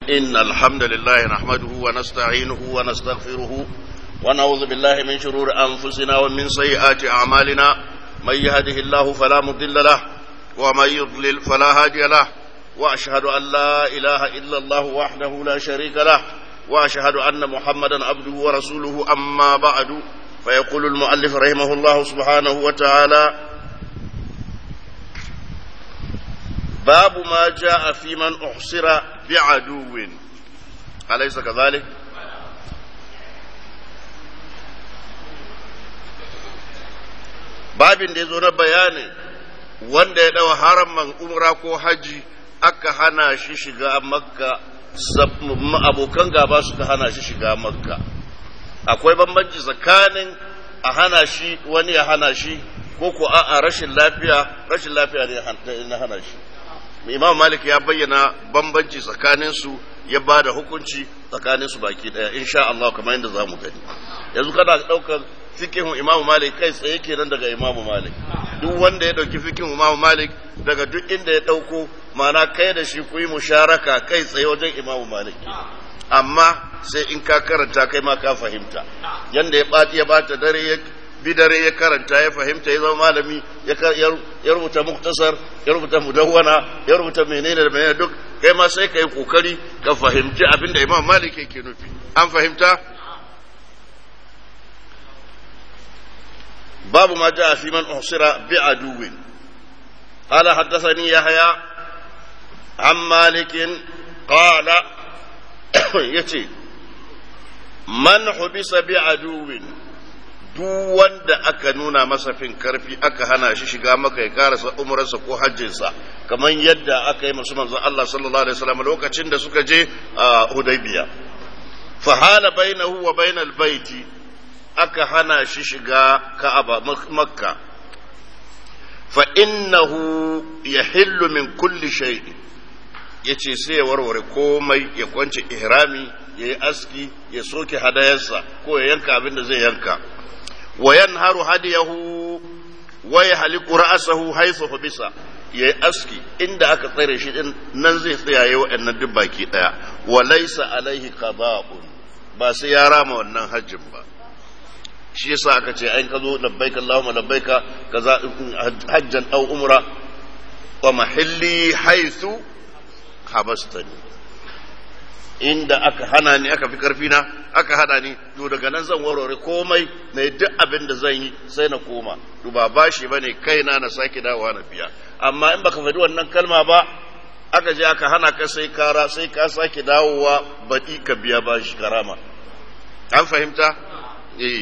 إن الحمد لله نحمده ونستعينه ونستغفره ونعوذ بالله من شرور أنفسنا ومن سيئات أعمالنا من يهده الله فلا مضل له ومن يضلل فلا هادي له وأشهد أن لا إله إلا الله وحده لا شريك له وأشهد أن محمدا عبده ورسوله أما بعد فيقول المؤلف رحمه الله سبحانه وتعالى باب ما جاء في من أحصر بعدو أليس كذلك babin da ya zo na bayani wanda ya ɗau haraman umra ko haji aka hana shi shiga makka abokan gaba suka hana shi shiga makka akwai bambanci tsakanin a hana shi wani ya hana shi ko ko a rashin lafiya rashin lafiya ne na hana shi imam malik ya bayyana bambanci tsakanin su ya ba da hukunci tsakanin su baki daya insha Allah kamar yadda zamu gani yanzu kana daukar fikihun imam malik kai tsaye kenan daga imam malik duk wanda ya dauki fikihun imam malik daga duk inda ya dauko mana kai da shi ku yi musharaka kai tsaye wajen imam malik amma sai in ka karanta kai ma ka fahimta yanda ya bati ya bata dare ya bi dare ya karanta ya fahimta ya zama malami ya rubuta muktasar ya rubuta mudawwana ya rubuta menene da menene duk kai ma sai ka yi kokari ka fahimci abin da imam malik yake nufi an fahimta babu ma ja fi man uhsira bi aduwin قال حدثني يحيى عن مالك قال يتي من حبس بعدو duk wanda aka nuna masa fin karfi aka hana shi shiga maka ya karasa umrarsa ko hajjinsa kamar yadda aka yi masu manzon Allah sallallahu alaihi wasallam lokacin da suka je a Hudaybiya fa hala bainahu wa bainal baiti aka hana shi shiga Ka'aba Makka fa innahu yahillu min kulli shay'in yace sai ya warware komai ya kwance ihrami ya yi aski ya soke hadayarsa ko ya yanka abin da zai yanka وينهر هديه ويحلق رأسه حيث حبس yayi aski inda aka tsare shi din nan zai tsayaye wa'annan duk baki daya wa laysa alaihi qada'un ba sai ya rama wannan hajjin ba shi yasa aka ce ayin ka zo labbaika allahumma labbaika kaza hajjan aw umra wa mahalli haythu habastani inda aka hana ni aka fi karfi na aka hada ni to daga nan zan warware komai na duk abin da zan yi sai na koma to ba bashi bane kaina na sake dawowa na biya amma in baka faɗi wannan kalma ba aka je aka hana ka sai kara sai ka sake dawowa baɗi ka biya bashi karama an fahimta eh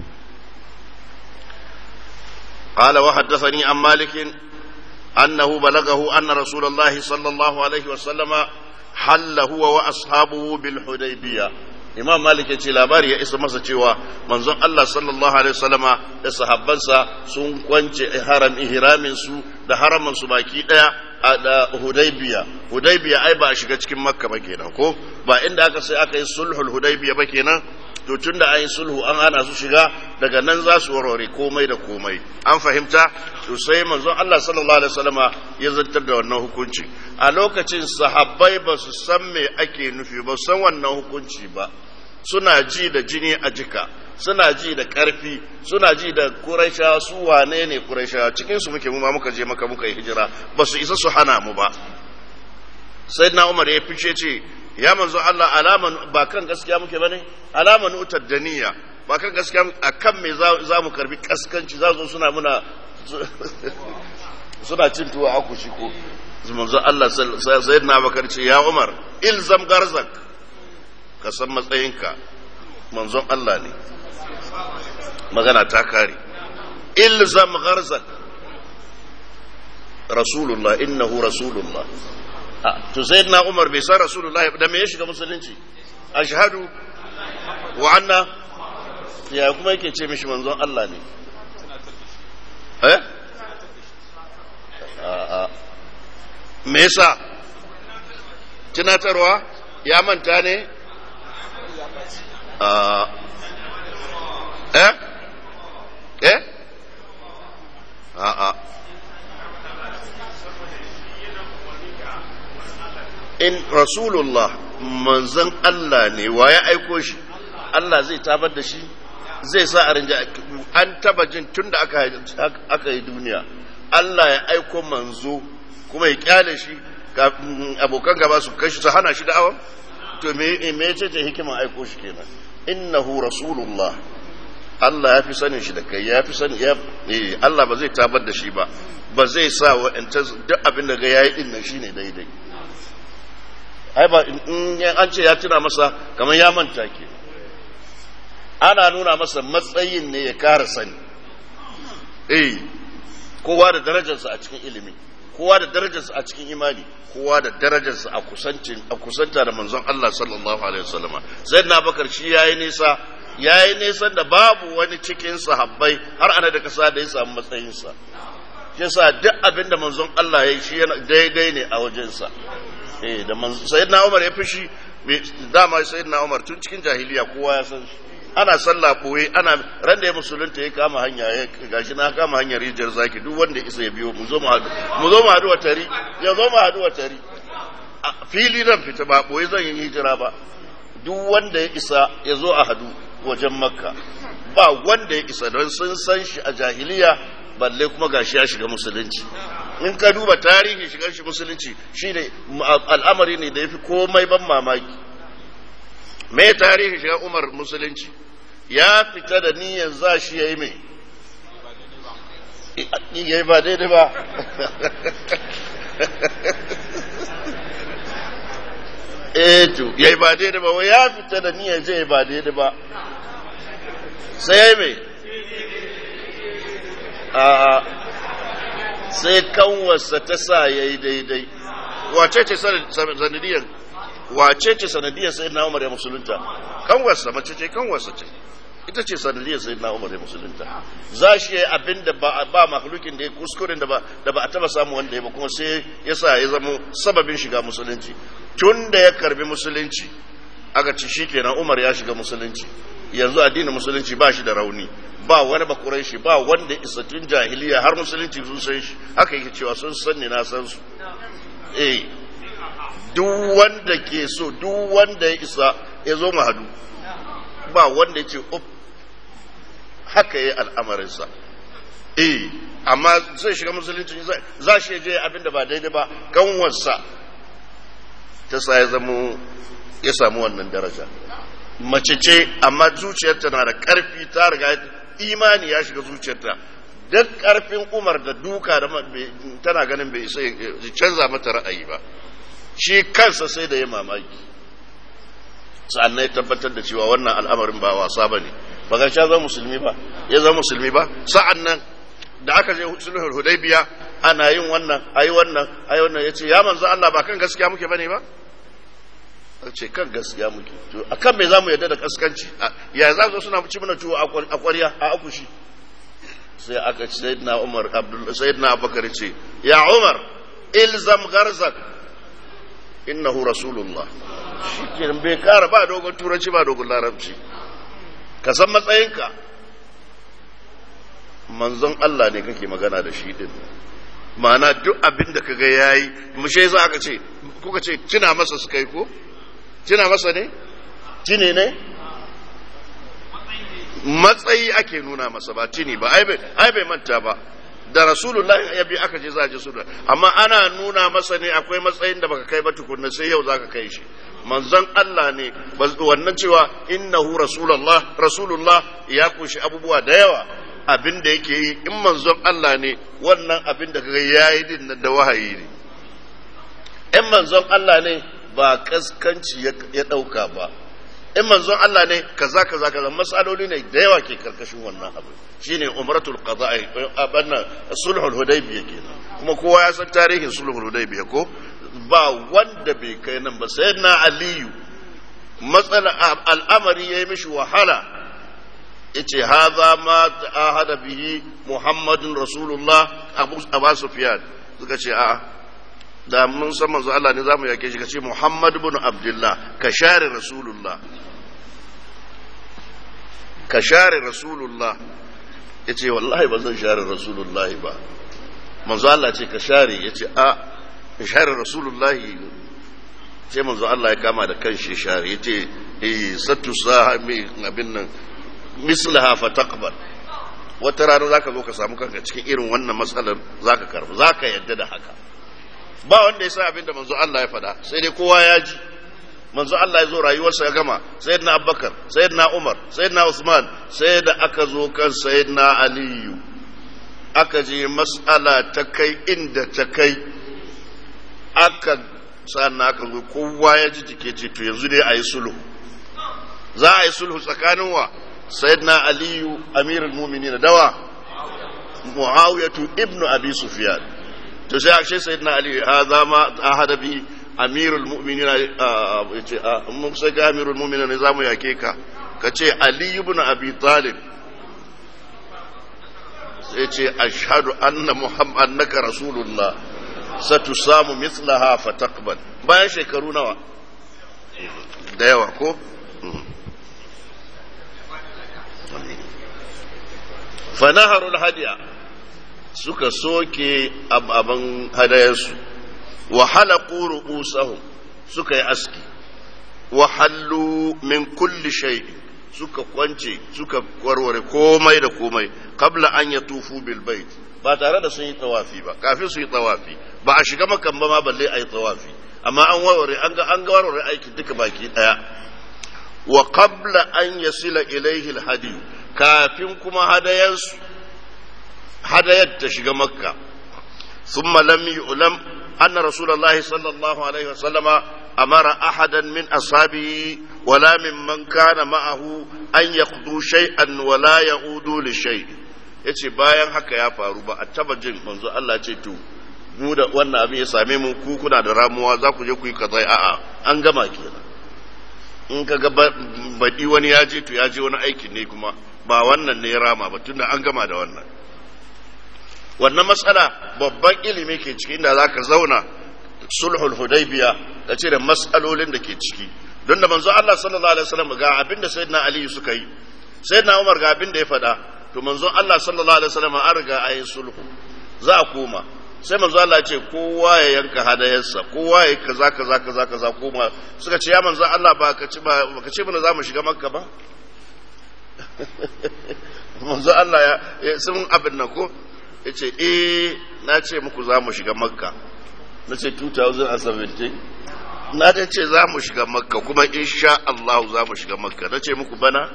قال وحدثني عن مالك أنه بلغه أن رسول الله صلى الله عليه وسلم halla huwa wa ashabuhu bil hudaybiya imam malik yace labari ya isa masa cewa manzon Allah sallallahu alaihi wasallama da sahabbansa sun kwance haram ihramin su da haraman su baki daya a da hudaybiya hudaybiya ai ba a shiga cikin makka ba kenan ko ba inda aka sai aka yi sulhul hudaybiya ba kenan to tunda an yi sulhu an hana su shiga daga nan za su warware komai da komai an fahimta to sai manzon Allah sallallahu alaihi wasallama ya zantar da wannan hukunci a lokacin sahabbai ba su san me ake nufi ba san wannan hukunci ba suna ji da jini a jika suna ji da ƙarfi suna ji da kuraisha su wane ne kuraisha cikin su muke mu ma muka je maka muka yi hijira ba su isa su hana mu ba sayyidina umar ya fice ce ya manzo Allah alaman ba kan gaskiya muke bane alaman utar daniya ba kan gaskiya a kan me za mu karbi kaskanci za zo suna muna suna cin tuwa aku shi ko manzo Allah sayyidina Abubakar ce ya Umar ilzam garzak ka san matsayinka manzon Allah ne magana ta kare ilzam garzak rasulullah innahu rasulullah to sayyidina Umar bai san rasulullah da me ya shiga musulunci ashhadu wa anna ya kuma yake ce mishi manzon Allah ne eh a'a me yasa tunatarwa ya manta ne eh eh a'a in rasulullah manzon Allah ne wa ya aiko shi Allah zai tabar da shi zai sa a rinja an taba jin tun da aka yi duniya Allah ya aiko manzo kuma ya kyale shi abokan gaba su kashi su hana shi da'awa to me me ce ce hikiman aiko shi kenan innahu rasulullah Allah ya fi sanin shi da kai ya fi sanin ya Allah ba zai tabar da shi ba ba zai sa wa duk abin da ga yayi din nan shine daidai ai ba in an ce ya tuna masa kamar ya manta ke ana nuna masa matsayin ne ya kara sani eh kowa da darajarsa a cikin ilimi kowa da darajarsa a cikin imani kowa da darajarsa a kusancin a kusanta da manzon Allah sallallahu alaihi wasallam sayyidina bakar shi yayi nisa yayi nisan da babu wani cikin sahabbai har ana da kasa da ya samu matsayinsa yasa duk abin da manzon Allah ya yi shi daidai ne a wajensa eh da manzon sayyidina Umar ya fishi dama sayyidina Umar tun cikin jahiliya kowa ya san shi ana sallah koyi ana ran da ya musulunta ya kama hanya ya gashi na kama hanyar rijiyar zaki duk wanda isa ya biyo mu zo mu hadu mu zo mu hadu wa tari ya zo mu hadu wa tari fili nan fita ba boye zan yi hijira ba duk wanda ya isa ya zo a hadu wajen makka ba wanda ya isa don sun san shi a jahiliya balle kuma gashi ya shiga musulunci in ka duba tarihi shigar shi musulunci shine al'amari ne da yafi komai ban mamaki me tarihi shiga umar musulunci ya fita da niyyar za shi ya yi mai ya yi ba daidai ba eto ya yi ba daidai ba ya fita da niyyar zai ba daidai ba sai ya yi mai a sai kanwarsa ta sa ya yi daidai wace ce sanadiyar wace ce sanadiyar sai na umar ya musulunta kanwarsa mace ce kanwarsa ce ita ce sanadiyar sai na umar ya musulunta za shi yi abin da ba ba makhlukin da ya kuskuren da ba da ba a taba samu wanda ya ba kuma sai ya sa ya zama sababin shiga musulunci tun da ya karbi musulunci aka ci shi kenan umar ya shiga musulunci yanzu addinin musulunci ba shi da rauni ba wani bakurai shi ba wanda isa tun jahiliya har musulunci sun san shi haka yake cewa sun san ni na san su eh duk wanda ke so duk wanda ya isa ya zo mu hadu ba wanda ya ce up haka yi al'amarinsa eh amma zai shiga musulunci za shi je abin da ba daidai ba kanwarsa ta sa ya zamo ya samu wannan daraja mace ce amma zuciyarta na da ƙarfi ta riga imani ya shiga zuciyarta duk ƙarfin umar da duka da tana ganin bai isa canza mata ra'ayi ba shi kansa sai da ya mamaki sa'annan ya tabbatar da cewa wannan al'amarin ba wasa ba ne ba ga sha zama musulmi ba ya zama musulmi ba sa'an nan da aka je sulhul hudaybiya ana yin wannan ayi wannan ayi wannan yace ya manzo Allah ba kan gaskiya muke bane ba ce kan gaskiya muke to akan me zamu yarda da kaskanci ya za su suna ci mana tuwo a ƙwarya a akushi sai aka ce sayyidina Umar Abdul sayyidina Abubakar ce ya Umar ilzam garzak innahu rasulullah shikenan bai kara ba dogon turanci ba dogon larabci ka san matsayinka manzon Allah ne kake magana da shi din ma'ana duk abin da kaga yayi mushe za aka ce kuka ce tuna masa su kai ko tuna masa ne tine ne matsayi ake nuna masa ba tini ba ai bai manta ba da rasulullahi ya bi aka je za a je suna amma ana nuna masa ne akwai matsayin da baka kai ba tukunna sai yau zaka kai shi manzon Allah ne wannan cewa innahu rasulullah rasulullah ya kunshi abubuwa da yawa abin da yake yi in manzon Allah ne wannan abin da kaga yayi din da wahayi ne in manzon Allah ne ba kaskanci ya dauka ba in manzon Allah ne kaza kaza kaza masaloli ne da yawa ke karkashin wannan abu shine umratul qada'i abanna sulhul hudaybiyah kenan kuma kowa ya san tarihin sulhul hudaybiyah ko ba wanda bai kai nan ba sayyidina aliyu matsala al'amari yayi mishi wahala yace hadha ma ahada bihi muhammadun rasulullah abu abu sufyan suka ce a'a da mun san manzo Allah ne zamu yake shi kace muhammad ibn abdullah ka share rasulullah ka share rasulullah ya ce wallahi ba zan share rasulullah ba manzo Allah ce ka share ya ce a share rasulullah sai manzo Allah ya kama da kanshi share yace eh sattu sahami abin nan mislaha fa taqbal wata rana zaka zo ka samu kanka cikin irin wannan matsalar zaka karbu zaka yadda da haka ba wanda ya sa abin da manzo Allah ya faɗa sai dai kowa ya ji manzo Allah ya zo rayuwarsa ya gama sayyidina Abubakar sayyidina Umar sayyidina Usman sai da aka zo kan sayyidina Aliyu aka je mas'ala ta kai inda ta kai aka sannan aka zo kowa ya ji jike ce to yanzu dai a yi sulhu za a yi sulhu tsakanin wa sayyidina aliyu amirul mu'minin dawa muawiyatu ibnu abi sufyan to sai akshe sayyidina ali hadha ma ahada bi amirul mu'minin yace mun sai ga amirul mu'minin ne zamu yake ka kace ali ibn abi talib sai ce ashhadu anna muhammad annaka rasulullah satusamu mithlaha fataqbal bayan shekaru nawa da yawa ko fanaharul hadiya suka soke abin hadayarsu wa halaqu ru'usahum suka yi aski wa hallu min kulli shay suka kwance suka warware komai da komai qabla an yatufu bil bait ba tare da sun yi tawafi ba kafin su yi tawafi ba a shiga makan ba ma balle a yi tawafi amma an warware an ga an ga warware aikin duka baki daya wa qabla an yasila ilaihi alhadi kafin kuma hadayansu hadayar ta shiga makka thumma lam yu'lam anna rasulullahi sallallahu alaihi wasallama amara ahadan min ashabihi wala mimman kana ma'ahu an yaqdu shay'an wala ya'udu li shay'in yace bayan haka ya faru ba a taba jin manzo Allah ce to mu da wannan abin ya same mu ku kuna da ramuwa za ku je ku yi kaza a'a an gama kenan in ka ga baɗi wani ya je to ya je wani aikin ne kuma ba wannan ne ya rama ba tunda an gama da wannan wannan matsala babban ilimi ke ciki inda za ka zauna sulhul hudaybiya da ce da matsalolin da ke ciki don da manzo Allah sallallahu alaihi wasallam ga abin da sayyidina Ali suka yi sayyidina Umar ga abin da ya faɗa to manzo Allah sallallahu alaihi wasallam an riga ayin sulhu za a koma sai manzo Allah ce kowa ya yanka hadayarsa kowa ya kaza kaza kaza kaza koma suka ce ya manzo Allah ba ka ci ba ka ce mana zamu shiga makka ba manzo Allah ya sun abin nan ko yace eh na ce muku zamu shiga makka na ce 2017 na da ce za mu shiga makka kuma insha Allah za mu shiga makka na ce muku bana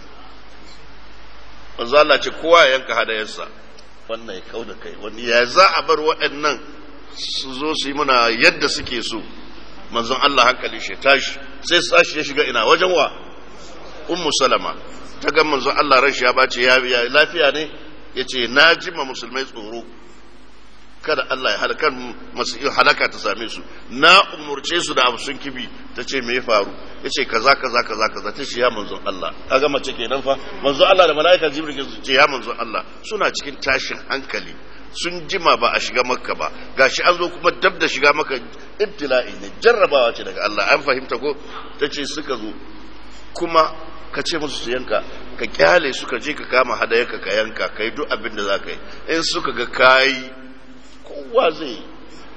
manzo Allah ce kowa ya yanka hadayarsa wannan ya kau da kai wani ya za a bar waɗannan su zo su yi muna yadda suke so manzon Allah hankali shi tashi sai sashi ya shiga ina wajen wa ummu salama ta ga manzon Allah ran shi ya bace ya lafiya ne yace na jima musulmai tsoro kada Allah ya halakar masu halaka ta same su na umurce su da abu sun kibi ta ce me ya faru ya ce kaza kaza kaza kaza ta ce ya manzon Allah kaga mace kenan fa manzon Allah da mala'ika jibril ke ce ya manzon Allah suna cikin tashin hankali sun jima ba a shiga makka ba gashi an zo kuma dab da shiga maka ibtila'i ne jarrabawa ce daga Allah an fahimta ko ta ce suka zo kuma ka ce musu su yanka ka kyale suka je ka kama hadayarka ka yanka ka yi duk abin da za ka yi in suka ga kayi kowa zai yi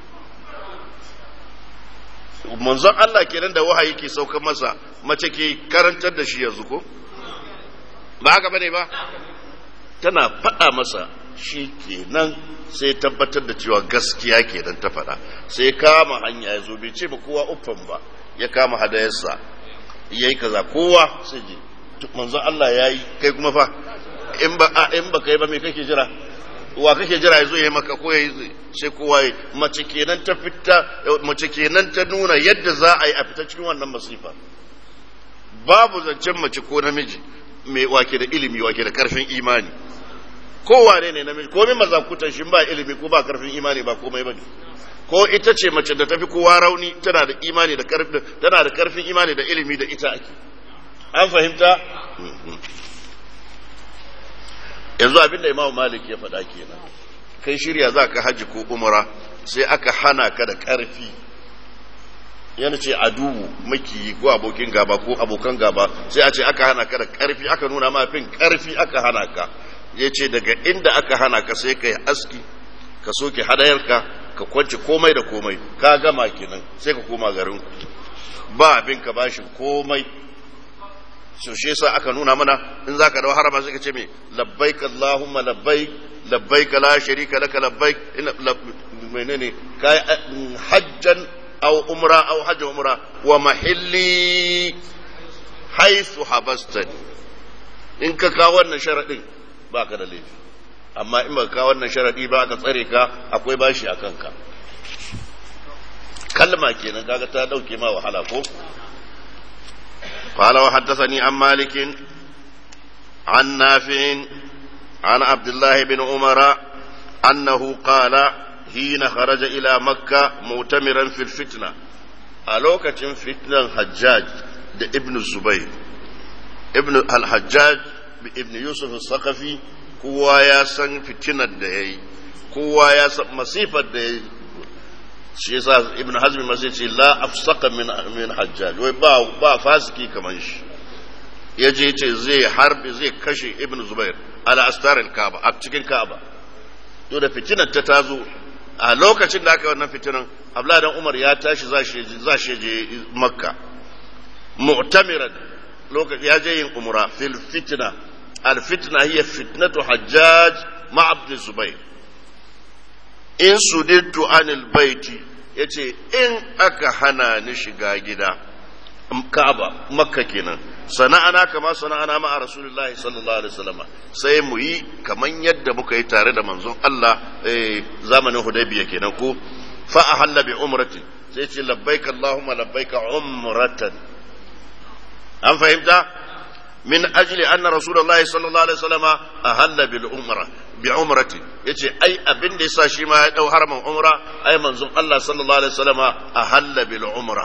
manzon Allah kenan da wahayi ke sauka masa mace ke karantar da shi yanzu ko ba haka bane ba tana faɗa masa shi kenan sai tabbatar da cewa gaskiya kenan ta faɗa sai kama hanya ya zo bai ce ba kowa uffan ba ya kama hadayarsa ya yi kaza kowa sai je manzon Allah ya yi kai kuma fa in ba in ba kai ba me kake jira wa kake jira ya zo ya maka ko ya sai kowa ya mace kenan ta fita mace kenan ta nuna yadda za a yi a fita cikin wannan masifa babu zancen mace ko namiji mai wake da ilimi wake da karfin imani kowa ne ne namiji komai mazakutan shi ba ilimi ko ba karfin imani ba komai bane ko ita ce mace da tafi kowa rauni tana da imani da karfin tana da karfin imani da ilimi da ita ake an fahimta yanzu abinda imam malik ya faɗa kenan kai shirya za ka hajji ko umara sai aka hana ka da ƙarfi yana ce aduwu makiyi ko abokin gaba ko abokan gaba sai a ce aka hana ka da ƙarfi aka nuna ma fin ƙarfi aka hana ka ya ce daga inda aka hana ka sai ka yi aski ka soke hadayarka ka kwance komai da komai ka gama kenan sai ka koma garin ba abin ka bashin komai so shi yasa aka nuna mana in zaka dawo harama sai ka ce me labbaik allahumma labbaik labbaik la sharika laka labbaik menene kai hajjan aw umra aw hajj umra wa mahilli haythu habastani in ka kawo wannan sharadin baka da laifi amma in ba ka wannan sharadi ba aka tsare ka akwai bashi a kanka kalma kenan kaga ta dauke ma wahala ko قال وحدثني عن مالك عن نافع عن عبد الله بن عمر أنه قال حين خرج إلى مكة مؤتمرا في الفتنة ألوكة فتنة الحجاج ابن الزبير ابن الحجاج ابن يوسف الثقفي هو يا سن فتنة دهي هو يا مصيفة دهي shi yasa ibn hazm ma sai ce la afsaqa min min hajjaj wai ba ba fasiki kaman shi yaje yace zai harbi zai kashe ibn zubair ala astar al-kaaba a cikin kaaba to da fitinar ta tazo a lokacin da aka yi wannan fitinan abdullahi dan umar ya tashi za shi za shi je makka mu'tamiran lokaci ya je yin umra fil fitna al fitna hiya fitnatu hajjaj ma abd zubair in sudittu anil baiti ya ce in aka hana ni shiga gida ka'aba makka kenan sana'ana kama sana'ana ma'a rasulullahi sallallahu alaihi wasallam sai mu yi kaman yadda muka yi tare da manzon Allah zamanin hudaybiya kenan ko fa ahalla bi umrati sai ce labbaik allahumma labbaik umratan an fahimta min ajli anna rasulullahi sallallahu alaihi wasallam ahalla bil umra bi umrati yace ai abin da yasa shi ma ya dau haramin umra ai manzon Allah sallallahu alaihi wasallam ahalla bil umra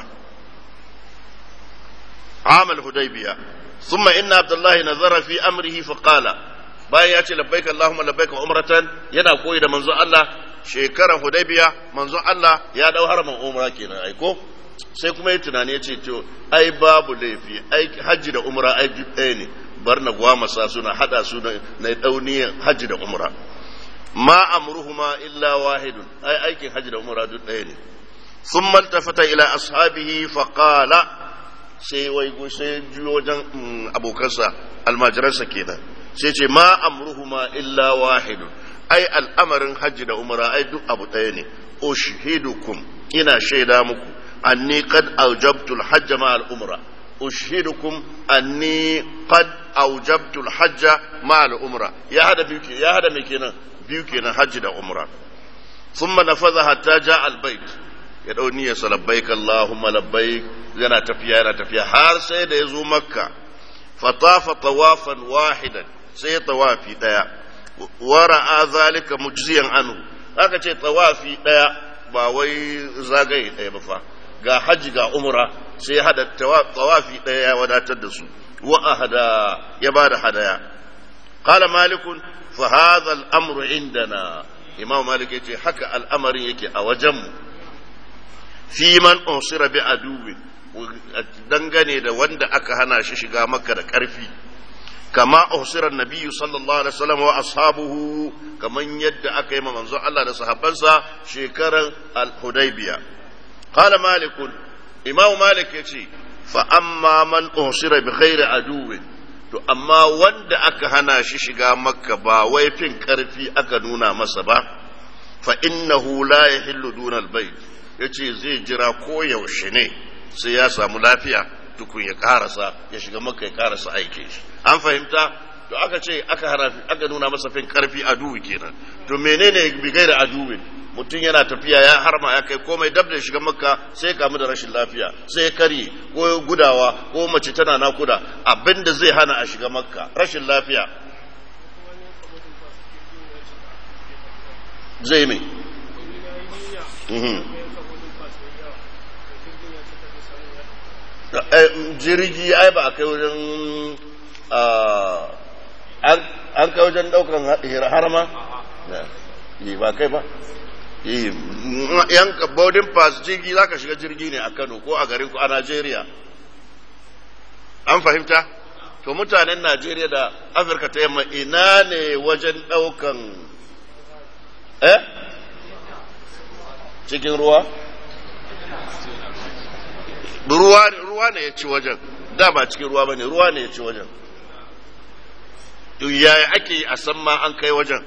عام الهديبية ثم إن عبد الله نظر في أمره فقال bayan ya ce labbaika Allahumma labbaika umratan yana koyi da manzon Allah shekarar Hudaybiya manzon Allah ya dau haramin umra kenan ai ko sai kuma yi tunani ya ce to ai babu laifi ai hajji da umra ai ɗaya ne bar na gwamasa suna hada su na dauniyan hajji da umra ma amruhuma illa wahidun ai aikin hajji da umra duk ɗaya ne thumma altafata ila ashabihi fa qala sai wai sai juyo wajen abokansa almajiransa kenan sai ce ma amruhuma illa wahidun ai al'amarin hajji da umra ai duk abu ɗaya ne ushidukum ina shaida muku anni qad awjabtu al-hajj ma al-umra ushidukum anni qad awjabtu al-hajj ma al-umra ya hada biyu ya hada me kenan biyu kenan hajji da umra thumma nafadha hatta jaa al-bayt ya dau niyyar sa labbaik allahumma labbaik yana tafiya yana tafiya har sai da ya zo makka fatafa tawafan wahidan sai ya tawafi daya wara'a zalika mujziyan anhu aka ce tawafi daya ba wai zagaye daya ba fa ga haji ga umra sai hada tawafi daya ya wadatar da su wa ahada ya bada hadaya qala malikun fa hadha al-amru indana imam malik yace haka al'amarin yake a wajenmu fi man unsira bi aduwi dangane da wanda aka hana shi shiga makka da karfi kama usirar nabiyyu sallallahu alaihi wasallam wa ashabuhu kaman yadda aka yi manzon Allah da sahabbansa shekaran al-hudaybiya qala malik imam malik yace fa amma man usira bi ghairi aduwin to amma wanda aka hana shi shiga makka ba wai fin karfi aka nuna masa ba fa innahu la yahillu duna al-bayt yace zai jira ko yaushe ne sai ya samu lafiya tukun ya karasa ya shiga maka ya karasa aikin shi an fahimta to aka ce aka hana aka nuna masa fin karfi aduwi kenan to menene bi gaira aduwi mutum yana tafiya ya harma ya kai komai dab da shiga makka sai kamu da rashin lafiya sai ya karye ko gudawa ko mace tana nakuda abinda zai hana a shiga makka rashin lafiya zai mai jirgi ai ba a kai wajen an kai wajen daukan harama yi ba kai ba yan boarding pass jirgi za ka shiga jirgi ne a kano ko a garin ku a najeriya an fahimta to mutanen najeriya da afirka ta yamma ina ne wajen daukan eh cikin ruwa ruwa ruwa ne ya ci wajen da ba cikin ruwa bane ruwa ne ya ci wajen to yaya ake yi a san ma an kai wajen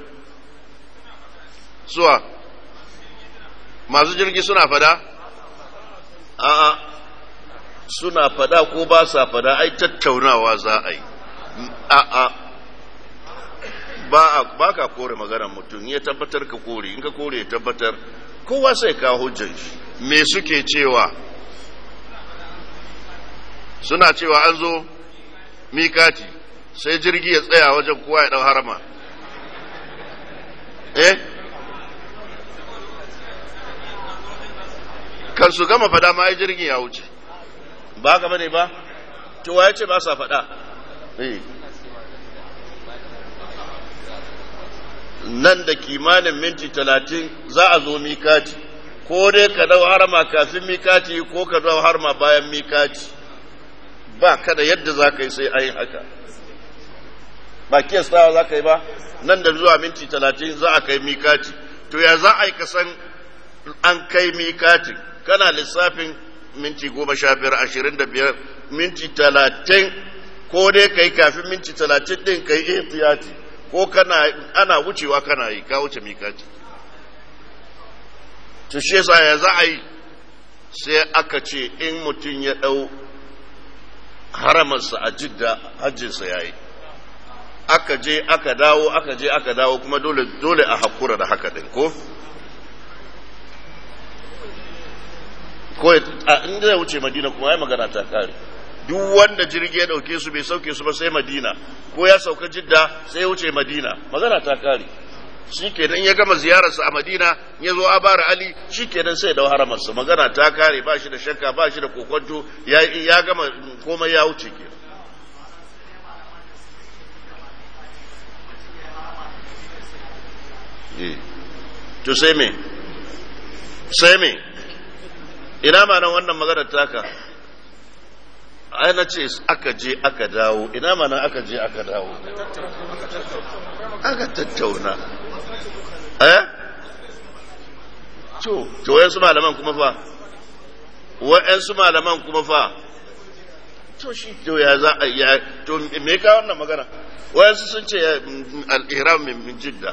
suwa masu jirgi suna fada a'a suna fada ko ba sa fada ai tattaunawa za a yi a'a ba ba ka kore maganar mutum ya tabbatar ka kore in ka kore ya tabbatar kowa sai ka hujjan shi me suke cewa suna cewa an zo mikati sai jirgi ya tsaya wajen kowa ya dau harama eh kan su gama fada ma ai jirgin ya wuce ba gaba ne ba to ya ce ba sa fada eh nan da kimanin minti talatin za a zo mikati ko dai ka dau harama kafin mikati ko ka dau harama bayan mikati ba kada yadda za ka yi sai ayin haka ba kiyastawa za ka yi ba nan da zuwa minti talatin za a kai mikati to ya za a yi kasan an kai mikati kana lissafin minti goma sha biyar ashirin da biyar minti talatin ko dai ka yi kafin minti talatin din ka yi ihtiyati ko kana ana wucewa kana yi ka wuce mikati to shi yasa ya za a yi sai aka ce in mutum ya ɗau haramarsa a jidda hajjinsa ya yi aka je aka dawo aka je aka dawo kuma dole dole a hakura da haka din ko ko in zai wuce madina kuma ya magana ta kare duk wanda jirgi ya dauke su bai sauke su ba sai madina ko ya sauka jidda sai ya wuce madina magana ta kare shi kenan ya gama ziyararsa a madina ya zo abara ali shi kenan sai da haramarsa magana ta kare ba shi da shakka ba shi da kokonto ya gama komai ya wuce kenan to sai me sai me ina ma nan wannan maganar taka ai na ce aka je aka dawo ina ma nan aka je aka dawo aka tattauna eh to to wayansu malaman kuma fa wayansu malaman kuma fa to shi to ya za a ya to me ka wannan magana wayansu sun ce al-ihram min jidda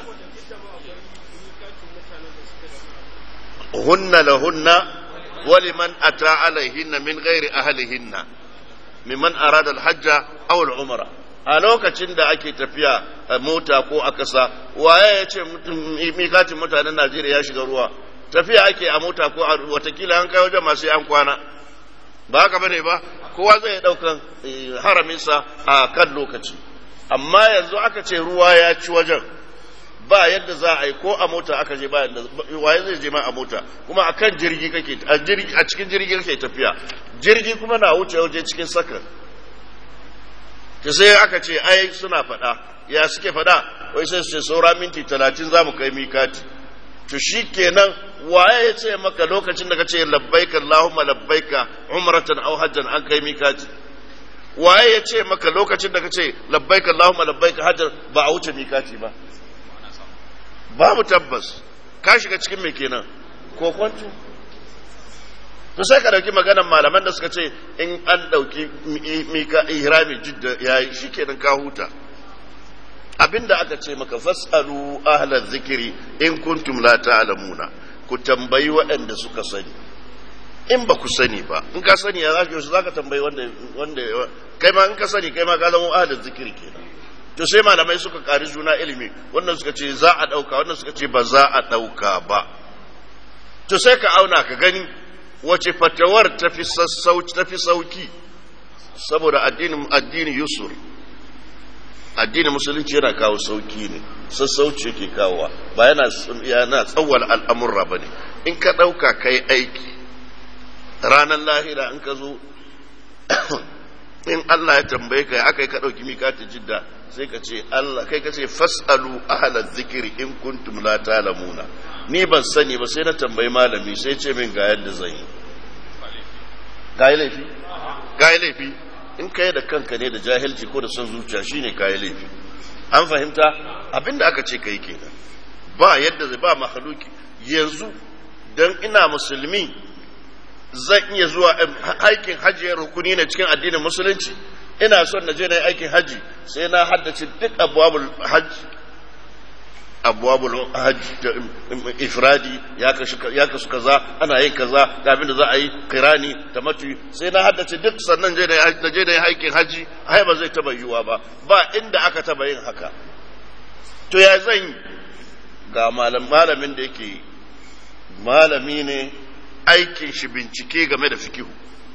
hunna lahunna ولمن أتى عليهن من غير أهلهن ممن أراد الحج أو العمرة a lokacin da ake tafiya a mota ko a kasa waye ya ce mikatin mutanen najeriya ya shiga ruwa tafiya ake a mota ko a watakila an kai wajen masu an kwana ba haka bane ba kowa zai daukan haraminsa a kan lokaci amma yanzu aka ce ruwa ya ci wajen ba yadda za a yi ko a mota aka je ba yadda waye zai je ma a mota kuma a kan jirgi kake a jirgi a cikin jirgi kake tafiya jirgi kuma na wuce waje cikin sakan ta sai aka ce ai suna faɗa ya suke faɗa wai sai su ce saura minti talatin za mu kai mikati to shi kenan waye ya ce maka lokacin da ka ce labbaika Allahumma labbaika umratan aw hajjan an kai mikati waye ya ce maka lokacin da ka ce labbaika Allahumma labbaika hajjan ba a wuce mikati ba babu tabbas ka shiga cikin mai kenan ko kwanto to sai ka dauki maganar malaman da suka ce in an dauki mika ihrami jidda yayi shikenan ka huta abinda aka ce maka fasalu ahlal zikiri in kuntum la ta'lamuna ku tambayi waɗanda suka sani in ba ku sani ba in ka sani ya zaka za ka tambayi wanda wanda kai ma in ka sani kai ma ka zama ahlal zikiri kenan to sai malamai suka ƙari juna ilimi wannan suka ce za a ɗauka wannan suka ce ba za a ɗauka ba to sai ka auna ka gani wace fatawar tafi sauki saboda addinin addini yusur addinin musulunci yana kawo sauki ne sassauci yake kawowa ba yana yana tsawwal al'amurra ba ne in ka ɗauka kai aiki ranar lahira in ka zo in Allah ya tambaye ka aka yi ka ɗauki mikati jidda sai ka ce Allah kai ka ce fasalu ahla zikiri in kuntum la ta'lamuna ni ban sani ba sai na tambayi malami sai ce min ga yadda zan yi ga laifi ga laifi in kai da kanka ne da jahilci ko da son zuciya shine kai laifi an fahimta abinda aka ce kai kenan ba yadda zai ba mahaluki yanzu dan ina musulmi zan iya zuwa aikin hajji rukuni ne cikin addinin musulunci ina son na je na yi aikin hajji sai na haddace duk abubuwan hajji abubuwan hajji ifradi ya kasu kaza ana yin kaza ga abin da za a yi kirani ta matu sai na haddace duk sannan je na je na yi aikin hajji ai ba zai taba yiwuwa ba ba inda aka taba yin haka to ya zan yi ga malamin da yake malami ne aikin shi bincike game da fikihu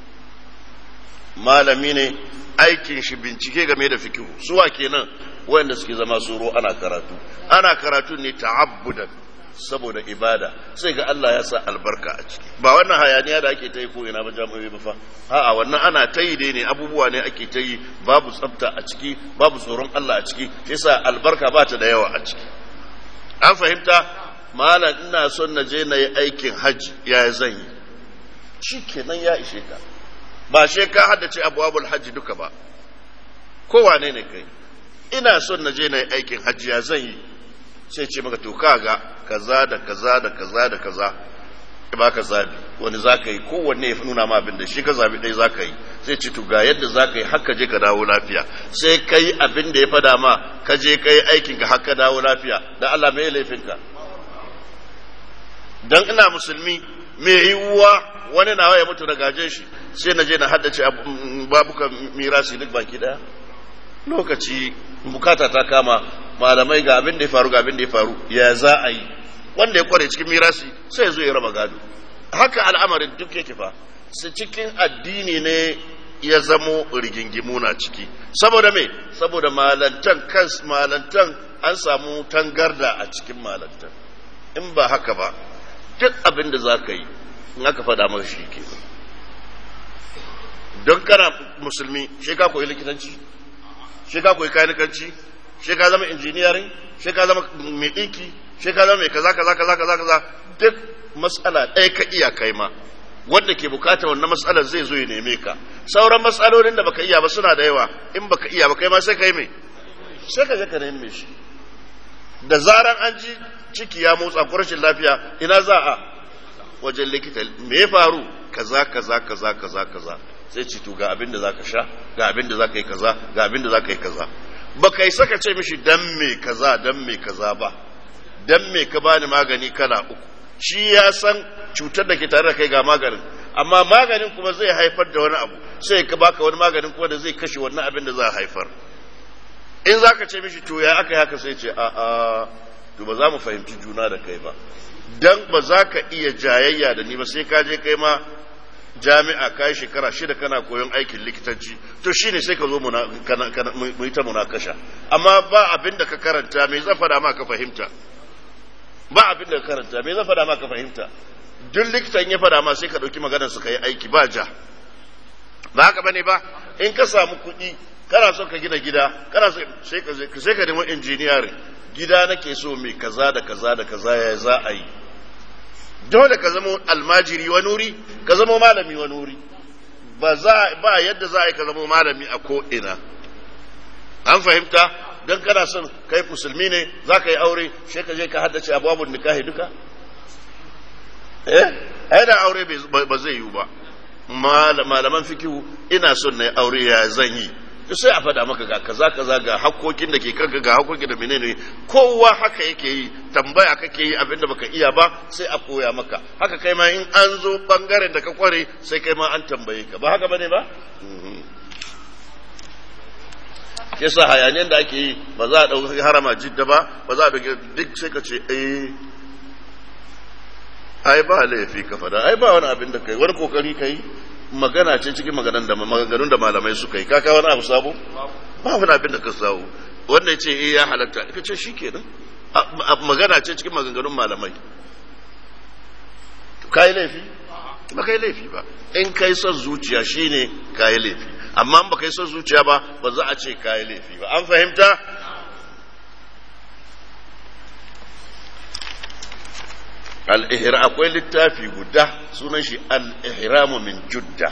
malami ne aikin shi bincike game da fikihu suwa kenan wanda suke zama soro ana karatu ana karatu ne ta'abbudan saboda ibada sai ga Allah ya sa albarka a ciki ba wannan hayaniya da ake ta yi ko ina ba jami'ai ba fa a'a wannan ana ta yi dai ne abubuwa ne ake ta yi babu tsafta a ciki babu tsoron Allah a ciki yasa albarka ba ta da yawa a ciki an fahimta malam ina son na je na yi aikin hajji ya zan yi shi kenan ya ishe ka ba she ka haddace abubuwan hajji duka ba kowane ne kai ina son na je na yi aikin hajji ya zan yi sai ce maka to kaga kaza da kaza da kaza da kaza ba ka zabi wani za ka yi kowanne ya nuna ma abin da shi ka zabi ɗaya za ka yi sai ce to ga yadda za ka yi haka je ka dawo lafiya sai ka yi abin da ya fada ma ka je ka yi aikin ka haka dawo lafiya da Allah mai laifinka dan ina musulmi mai yiwuwa wani nawa ya mutu da gajen shi sai na je na haddace babukan mirasi duk baki daya lokaci bukata ta kama malamai ga abin da ya faru ga abin da ya faru ya za a yi wanda ya kware cikin mirasi sai zo ya raba gado haka al'amarin duk yake fa su cikin addini ne ya zamo rigingimu na ciki saboda me saboda malantan kan malantan an samu tangarda a cikin malantan in ba haka ba duk abin da za ka yi in aka faɗa maka shi ke don kana musulmi shi ka koyi likitanci shi ka koyi kanikanci shi ka zama injiniyarin shi ka zama mai ɗinki shi ka zama mai kaza kaza kaza kaza kaza duk matsala ɗaya ka iya kai ma wanda ke bukata wannan matsalar zai zo ya neme ka sauran matsalolin da baka iya ba suna da yawa in baka iya ba kai ma sai ka yi mai sai ka je ka neme shi da zaran an ji ciki ya motsa ko rashin lafiya ina za a wajen likita me ya faru kaza kaza kaza kaza kaza sai ci to ga abin da zaka sha ga abin da zaka yi kaza ga abin da zaka yi kaza ba kai saka ce mishi dan me kaza dan me kaza ba dan me ka bani magani kala uku shi ya san cutar da ke tare da kai ga maganin amma maganin kuma zai haifar da wani abu sai ka baka wani maganin kuma da zai kashe wannan abin da za a haifar in zaka ce mishi to ya aka yi haka sai ce a a to ba za mu fahimci juna da kai ba dan ba za ka iya jayayya da ni ba sai ka je kai ma jami'a ka yi shekara shida kana koyon aikin likitanci to shine sai ka zo mu yi ta munakasha amma ba abin da ka karanta me zan faɗa ma ka fahimta ba abin da ka karanta me zan faɗa ma ka fahimta duk likitan ya faɗa ma sai ka ɗauki maganar su ka yi aiki ba ja ba haka bane ba in ka samu kuɗi kana son ka gina gida kana sai ka sai ka nemi injiniyarin gida nake so mai kaza da kaza da kaza ya za a yi dole ka zama almajiri wani wuri ka zama malami wani wuri ba za ba yadda za a yi ka zama malami a ko ina an fahimta don kana son kai musulmi ne za ka yi aure sai ka je ka haddace abubuwan nikahi duka eh ai da aure ba zai yiwu ba malaman fikihu ina son na yi aure ya zan yi sai a faɗa maka ga kaza kaza ga hakkokin da ke kanka ga hakkokin da menene kowa haka yake yi tambaya kake yi abinda baka iya ba sai a koya maka haka kai ma in an zo bangaren da ka kware sai kai ma an tambaye ka ba haka bane ba yasa hayaniyar da ake yi ba za a ɗauki harama jidda ba ba za a ɗauki duk sai ka ce eh ai ba laifi ka fada ai ba wani abin da kai wani kokari kai magana ce cikin maganan da maganganun da malamai suka yi kaka wani abu sabo ba wani abin da ka sawo wanda ya ce eh ya halatta ka ce shikenan magana ce cikin maganganun malamai kai laifi ba kai laifi ba in kai son zuciya shine kai laifi amma ba kai son zuciya ba ba za a ce kai laifi ba an fahimta al'ihira akwai littafi guda sunan shi al'ihiramu min judda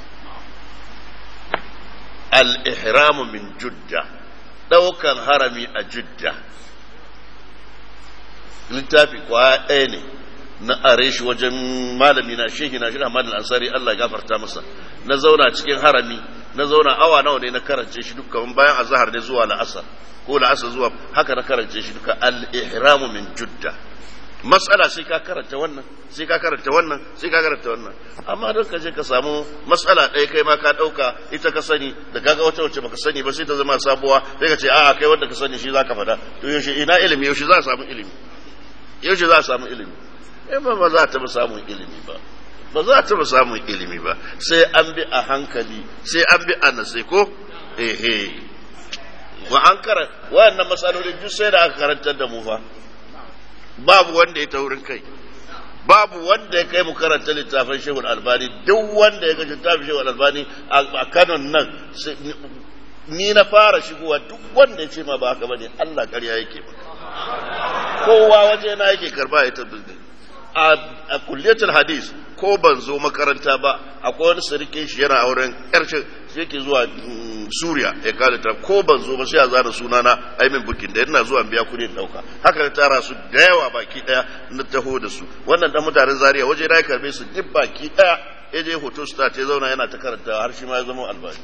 al'ihiramu min judda ɗaukan harami a judda littafi kwaya ɗaya ne na are shi wajen malami na shehi na shi Ahmad al-Ansari Allah ya gafarta masa na zauna cikin harami na zauna awa nawa ne na karance shi dukkan bayan azhar ne zuwa la'asar ko la'asar zuwa haka na karance shi duka al-ihramu min judda matsala sai ka karanta wannan sai ka karanta wannan sai ka karanta wannan amma don ka je ka samu matsala ɗaya kai ma ka ɗauka ita ka sani da kaga wata wacce baka sani ba sai ta zama sabuwa sai ka ce a'a kai wanda ka sani shi zaka faɗa to yaushe ina ilimi yaushe za a samu ilimi yaushe za a samu ilimi eh ba ba za ta samun ilimi ba ba za ta samun ilimi ba sai an bi a hankali sai an bi a nasai ko ehe wa an karanta wayannan matsalolin duk sai da aka karantar da mu fa babu wanda ya taurin kai babu wanda ya kai mu karanta littafin shehul albani duk wanda ya ga littafin shehul albani a kanon nan ni na fara shigowa duk wanda ya ce ma ba haka bane Allah ƙarya yake ba kowa waje na yake karba ya tabbata a kulliyatul hadis ko ban zo makaranta ba akwai wani sarkin shi yana auren ƙarshen shi yake zuwa suriya ya kada ta ko ban zo ba sai a zana sunana aimin bukin da yana zuwa biya kuɗin ɗauka haka na tara su da yawa baki ɗaya na taho da su wannan dan mutanen zaria waje na ya karbe su duk baki ɗaya ya je hoto star ya zauna yana ta karanta har shi ma ya zama albani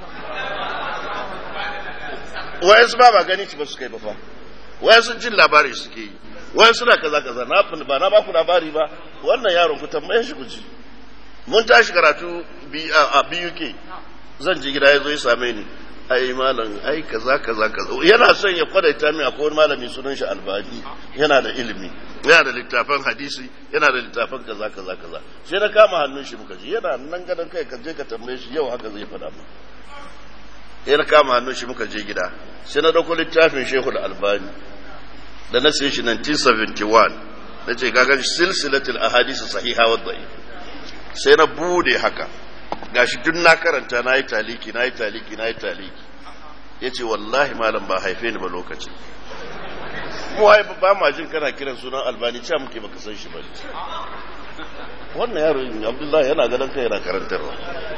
wayansu ba ba gani ci ba su kai ba fa wayansu jin labari suke yi wai suna kaza kaza na ba na baku labari ba wannan yaron ku tambaye shi ku ji mun tashi karatu a BUK zan ji gida ya zo ya same ni ai malam ai kaza kaza kaza yana son ya kwadaita min akwai wani malami sunan shi albani yana da ilimi yana da littafan hadisi yana da littafan kaza kaza kaza sai na kama hannun shi muka ji yana nan gadon kai ka je ka tambaye shi yau haka zai faɗa mu sai na kama hannun shi muka je gida sai na dauko littafin shehu da albani da na sai shi 1971 na ce gagan silsilatul ahadisi sahiha wa da'if sai na bude haka gashi duk na karanta na yi taliki na yi taliki na yi taliki ya ce wallahi malam ba haife ni ba lokaci mu ai ba ma jin kana kiran sunan albani cewa muke baka san shi ba wannan yaro abdullahi yana ganin kai yana karantarwa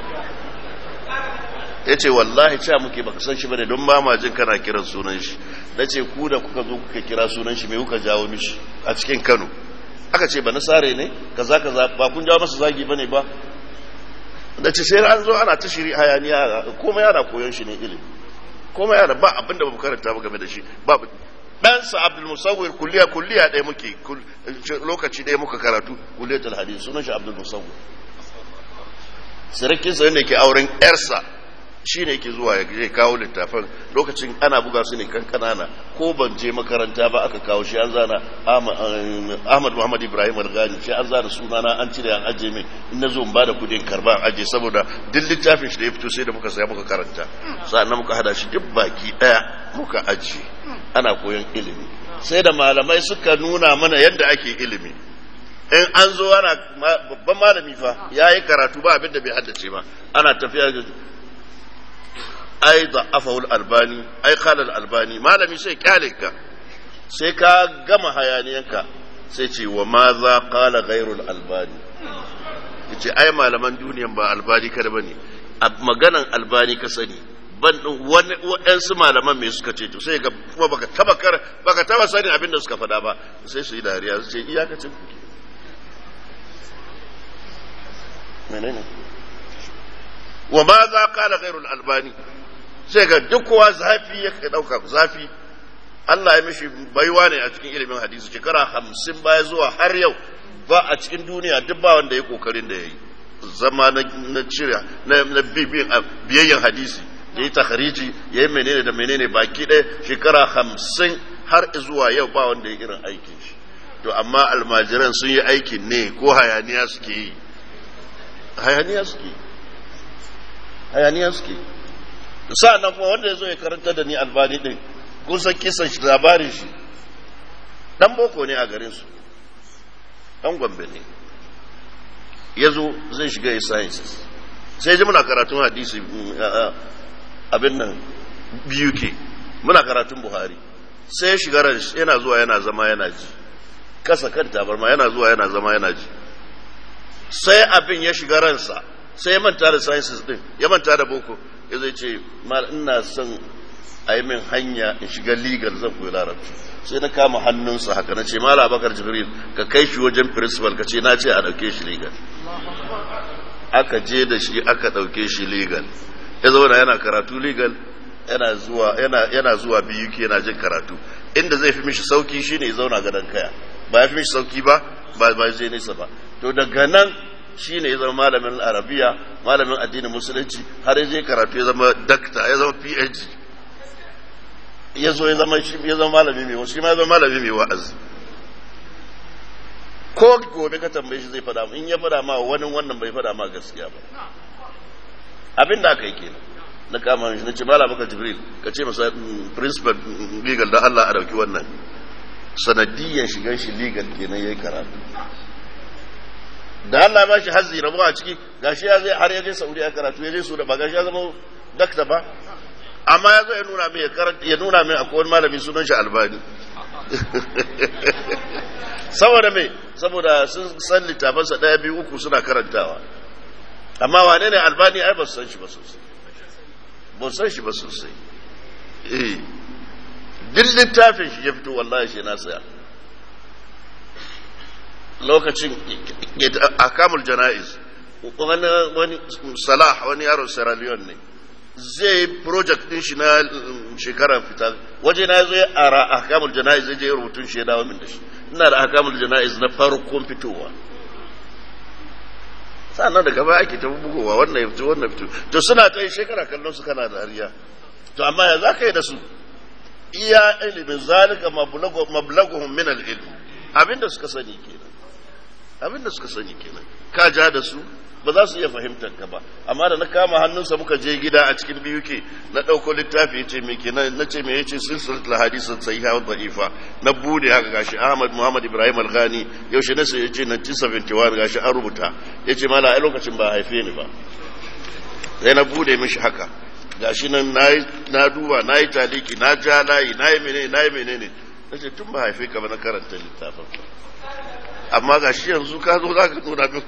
ya ce wallahi cewa muke baka san shi bane don ba ma jin kana kiran sunan shi na ce ku da kuka zo kuka kira sunan shi mai kuka jawo mishi a cikin kano aka ce ba na sare ne kaza kaza ba kun jawo masa zagi bane ba da ce sai an zo ana ta shiri hayaniya komai yana koyon shi ne ilimi komai yana ba abin da ba karanta ba game da shi ba ɗansa abdul musawwir kulliya kulliya ɗaya muke lokaci ɗaya muka karatu kulliyatul hadith sunan shi abdul musawwir sarakinsa ne ke auren yarsa shi ne yake zuwa ya kawo littafan lokacin ana buga su ne kan kanana ko ban je makaranta ba aka kawo shi an zana ahmad muhammad ibrahim al-ghani shi an zana sunana an cire an aje mai in na zo in bada kudin karba an aje saboda duk littafin shi da ya fito sai da muka saya muka karanta sannan muka hada shi duk baki daya muka aje ana koyon ilimi sai da malamai suka nuna mana yadda ake ilimi in an zo ana babban malami fa ya yi karatu ba abin da bai haddace ba ana tafiya ai da afahul albani ai kalal albani malami sai kyale ka sai ka gama hayaniyanka sai ce wa ma za kala gairul albani yace ai malaman duniyan ba albani kada bane maganan albani ka sani ban wani waɗansu malaman me suka ce to sai ga kuma baka taba kar baka taba sani abin da suka faɗa ba sai su yi dariya su ce iyakacin kuke menene wa ma za kala gairul albani sai ga duk kowa zafi ya dauka zafi Allah ya mishi baiwa ne a cikin ilimin hadisi shekara hamsin baya zuwa har yau ba a cikin duniya duk ba wanda ya kokarin da ya yi zama na cire na biyayyen hadisi ya yi takhariji ya yi menene da menene baki ɗaya shekara hamsin har zuwa yau ba wanda ya irin aikin shi to amma almajiran sun yi aikin ne ko hayaniya suke yi hayaniya suke hayaniya suke sa'an nan kuma wanda ya zo ya karanta da ni albani din kun san kisan shi labarin shi dan boko ne a garin su dan gombe ne ya zo zai shiga ya sciences sai ji muna karatun hadisi abin nan biyu ke muna karatun buhari sai ya shiga yana zuwa yana zama yana ji kasa kan tabarma yana zuwa yana zama yana ji sai abin ya shiga ransa sai ya manta da sciences din ya manta da boko ya zai ce mal ina son a yi min hanya in shiga legal zan koyi larabci sai na kama hannunsa haka na ce mala bakar jibril ka kai shi wajen principal ka ce na ce a ɗauke shi legal aka je da shi aka ɗauke shi legal ya zauna yana karatu legal yana zuwa yana yana zuwa biyu ke yana jin karatu inda zai fi mishi sauki shine ya zauna gadon kaya ba ya fi mishi sauki ba ba ba zai nisa ba to daga nan shine ya zama malamin arabiya malamin addinin musulunci har ya je karatu ya zama dakta ya zama phd ya zo ya zama shi ya zama malami mai shi ma ya zama malami mai wa'azi ko gobe ka tambaye shi zai fada in ya fada ma wani wannan bai fada ma gaskiya ba abin da aka yi kenan na kama shi na ce mala baka jibril ka ce masa principal legal da Allah a dauki wannan sanadiyan shigan shi legal kenan yayi karatu da Allah ba shi hazzi rabu a ciki gashi ya zai har ya je Saudi ya karatu ya je su da ba gashi ya zama dakta ba amma ya zo ya nuna min ya nuna min akwai wani malami sunan shi albani saboda me saboda sun san littafansa ɗaya biyu uku suna karantawa amma wane ne albani ai ba su san shi ba sosai ba san shi ba sosai eh duk littafin shi ya fito wallahi shi na saya lokacin akamul jana'iz wani wani salah wani yaron sierra leone ne zai project din shi na shekarar fita waje na zo ya ara akamul jana'iz zai je rubutun shi ya dawo min da shi ina da akamul jana'iz na farkon fitowa sannan daga baya ake ta bugowa wannan ya fito wannan fito to suna ta yi shekara kallon su kana da ariya to amma ya za ka yi da su iya ilimin zalika mablaguhum min al-ilm abinda suka sani kenan abinda suka sani kenan ka ja da su ba za su iya fahimtar ka ba amma da na kama hannunsa muka je gida a cikin biyu ke na ɗauko littafi ya ce me kenan na ce me ya ce silsilatul hadisin sahiha wa da'ifa na bude haka gashi Ahmad Muhammad Ibrahim Al-Ghani yaushe na sai ya ce 1971 gashi an rubuta ya ce mala a lokacin ba haife ni ba sai na bude mishi haka gashi nan na duba na yi taliki na ja layi na yi menene na yi menene na ce tun ba haife ka ba na karanta littafin amma gashi yanzu ka zo za ka nuna min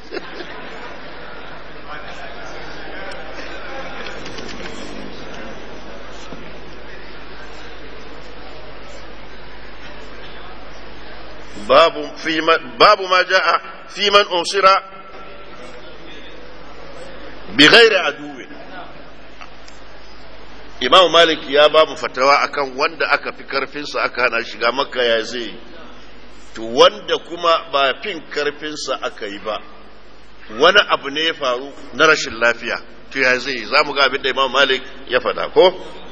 باب في باب ما جاء في من أنصر بغير عدو Imam Malik ya ba mu fatawa akan wanda aka fi karfinsa aka hana shiga makka ya zai to wanda kuma ba fin karfinsa aka yi ba wani abu ne ya faru na rashin lafiya to ya zai za mu ga abin da Imam Malik ya faɗa ko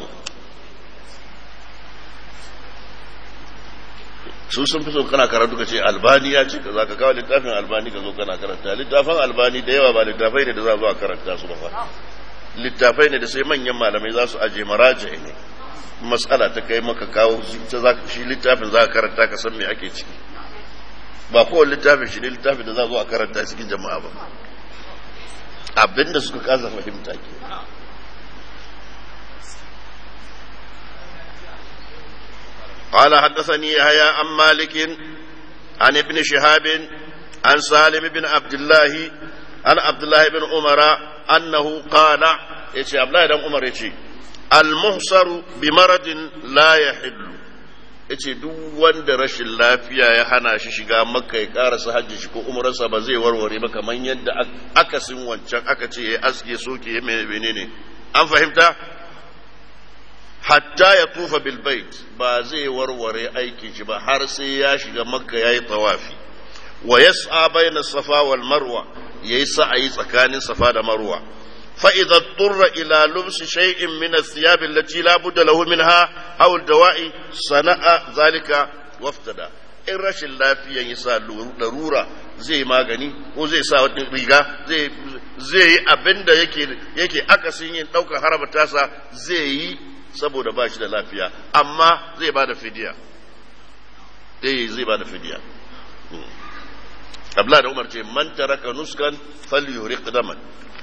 su sun fi so kana karatu ka ce albani ya ce za ka kawo littafin albani ka zo kana karanta littafin albani da yawa ba littafai ne da za zo a karanta su ba fa littafai ne da sai manyan malamai za su aje maraja ne matsala ta kai maka kawo shi littafin za ka karanta ka san me ake ciki ba kowane littafin shi ne littafin da za zo a karanta cikin jama'a ba abinda suka kasa fahimta ke قال حدثني يحيى عن مالك عن ابن شهاب عن سالم بن عبد الله عن عبد الله بن عمر انه قال يشي عبد الله بن عمر يشي المحصر بمرض لا يحل yace duk wanda rashin lafiya ya hana shi shiga makka ya karasa hajji shi ko umrarsa ba zai warware ba kamar yadda akasin wancan aka ce ya aske soke ya menene an fahimta hatta ya tufa bilbait ba zai warware aikin shi ba har sai ya shiga makka ya yi tawafi wa yas'a bayna safa wal marwa yayi sa'ayi tsakanin safa da marwa fa idza turra ila lubs shay'in min athiyab allati la budda lahu minha aw al-dawa'i sana'a zalika waftada in rashin lafiyan yasa larura zai magani ko zai sa wata riga zai zai yi abinda yake yake akasin yin daukar haraba tasa zai yi saboda ba shi da lafiya amma zai ba da fidiya eh zai ba da fidiya abla da umar ce man taraka nuskan falyuriq daman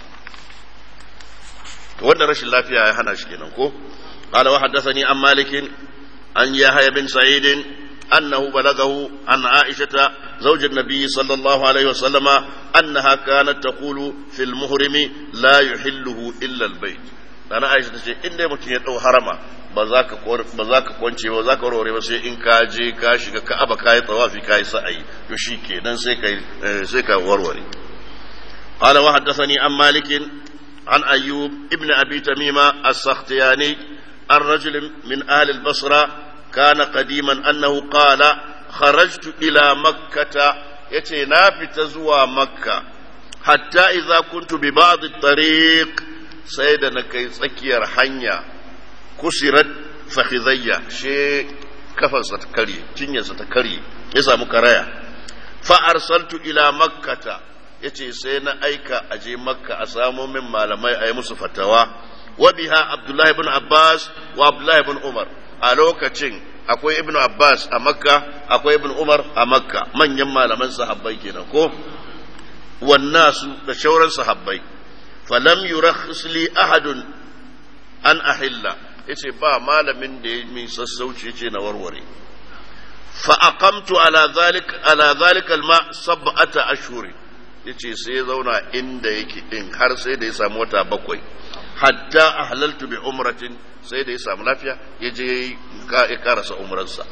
to wanda rashin lafiya ya hana shi kenan ko qala wa haddathani an malik an yahya bin sa'id أنه بلغه عن عائشة زوج النبي صلى الله عليه وسلم أنها كانت تقول في المهرم لا يحله إلا البيت nana Aisha tace in dai mutum ya dau harama ba za ka ba za ka kwance ba za ka warware ba sai in ka je ka shiga Ka'aba ka yi tawafi ka yi sa'ayi to shikenan sai ka sai ka warware قال وحدثني عن مالك عن أيوب ابن أبي تميمة السختياني عن رجل من أهل البصرة كان قديما أنه قال خرجت إلى مكة يتي نافت زوى مكة حتى إذا كنت ببعض الطريق سيدنا كي سكير حنيا كسرت فخذية شيء كفن ستكري تنيا ستكري يسا مكريا فأرسلت إلى مكة yace sai na aika a je makka a samo min malamai a yi musu fatawa wa biha abdullahi ibn abbas wa abdullahi ibn umar a lokacin akwai ibn abbas a makka akwai ibn umar a makka manyan malaman sahabbai kenan ko wannasu da shauran sahabbai falam yurakhis li ahadun an ahilla yace ba malamin da ya min sassauci yace na warware fa aqamtu ala zalika ala zalika alma sab'ata ashhurin yace sai ya zauna inda yake din har sai da ya samu wata bakwai hatta ahlaltu bi umratin sai da ya samu lafiya ya je ya karasa umransa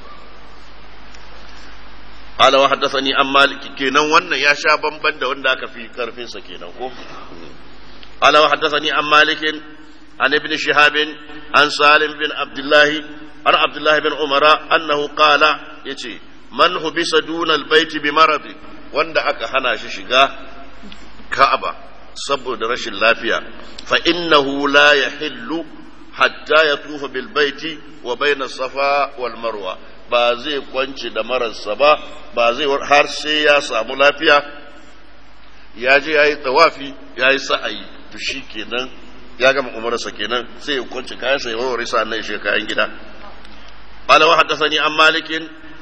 ala wa haddathani an malik kenan wannan ya sha bamban da wanda aka fi karfin sa kenan ko ala wa haddathani an malik an ibn shihab an salim bin abdullah an abdullah bin umara annahu qala yace man hubisa duna albayt bi maradi wanda aka hana shi shiga ka'aba saboda rashin lafiya fa innahu la yahillu hatta yatufa bil baiti wa baina safa wal marwa ba zai kwance da mararsa ba ba zai har sai ya samu lafiya ya je yayi tawafi yayi sa'ayi to kenan ya gama umarsa kenan sai ya kwance kayan sa ya warware sa nan shi kayan gida قال وحدثني عن مالك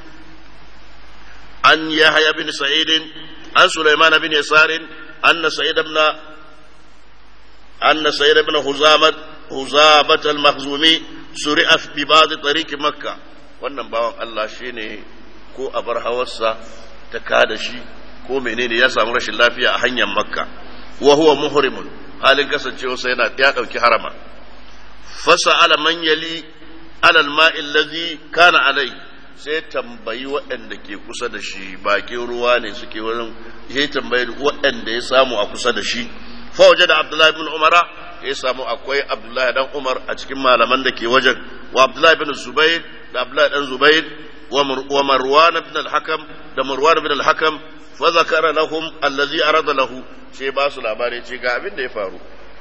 عن يحيى بن سعيد عن سليمان بن يسار أن سعيد بن أن سعيد بن خزامة خزامة المخزومي سرع ببعض طريق مكة wannan bawan Allah shi ne ko a bar hawarsa ta kada shi ko menene ya samu rashin lafiya a hanyar makka wa huwa muhrimun halin kasancewarsa yana ya ɗauki harama fasa ala man yali alal ma'i allazi kana alai sai tambayi waɗanda ke kusa da shi bakin ruwa ne suke wurin ya tambayi waɗanda ya samu a kusa da shi fa waje da abdullahi bin umara ya samu akwai abdullahi dan umar a cikin malaman da ke wajen wa abdullahi bin zubair da abdullahi dan zubair wa marwan bin al-hakam da marwan bin al-hakam fa zakara lahum allazi arada lahu sai ba su labari ce ga abin da ya faru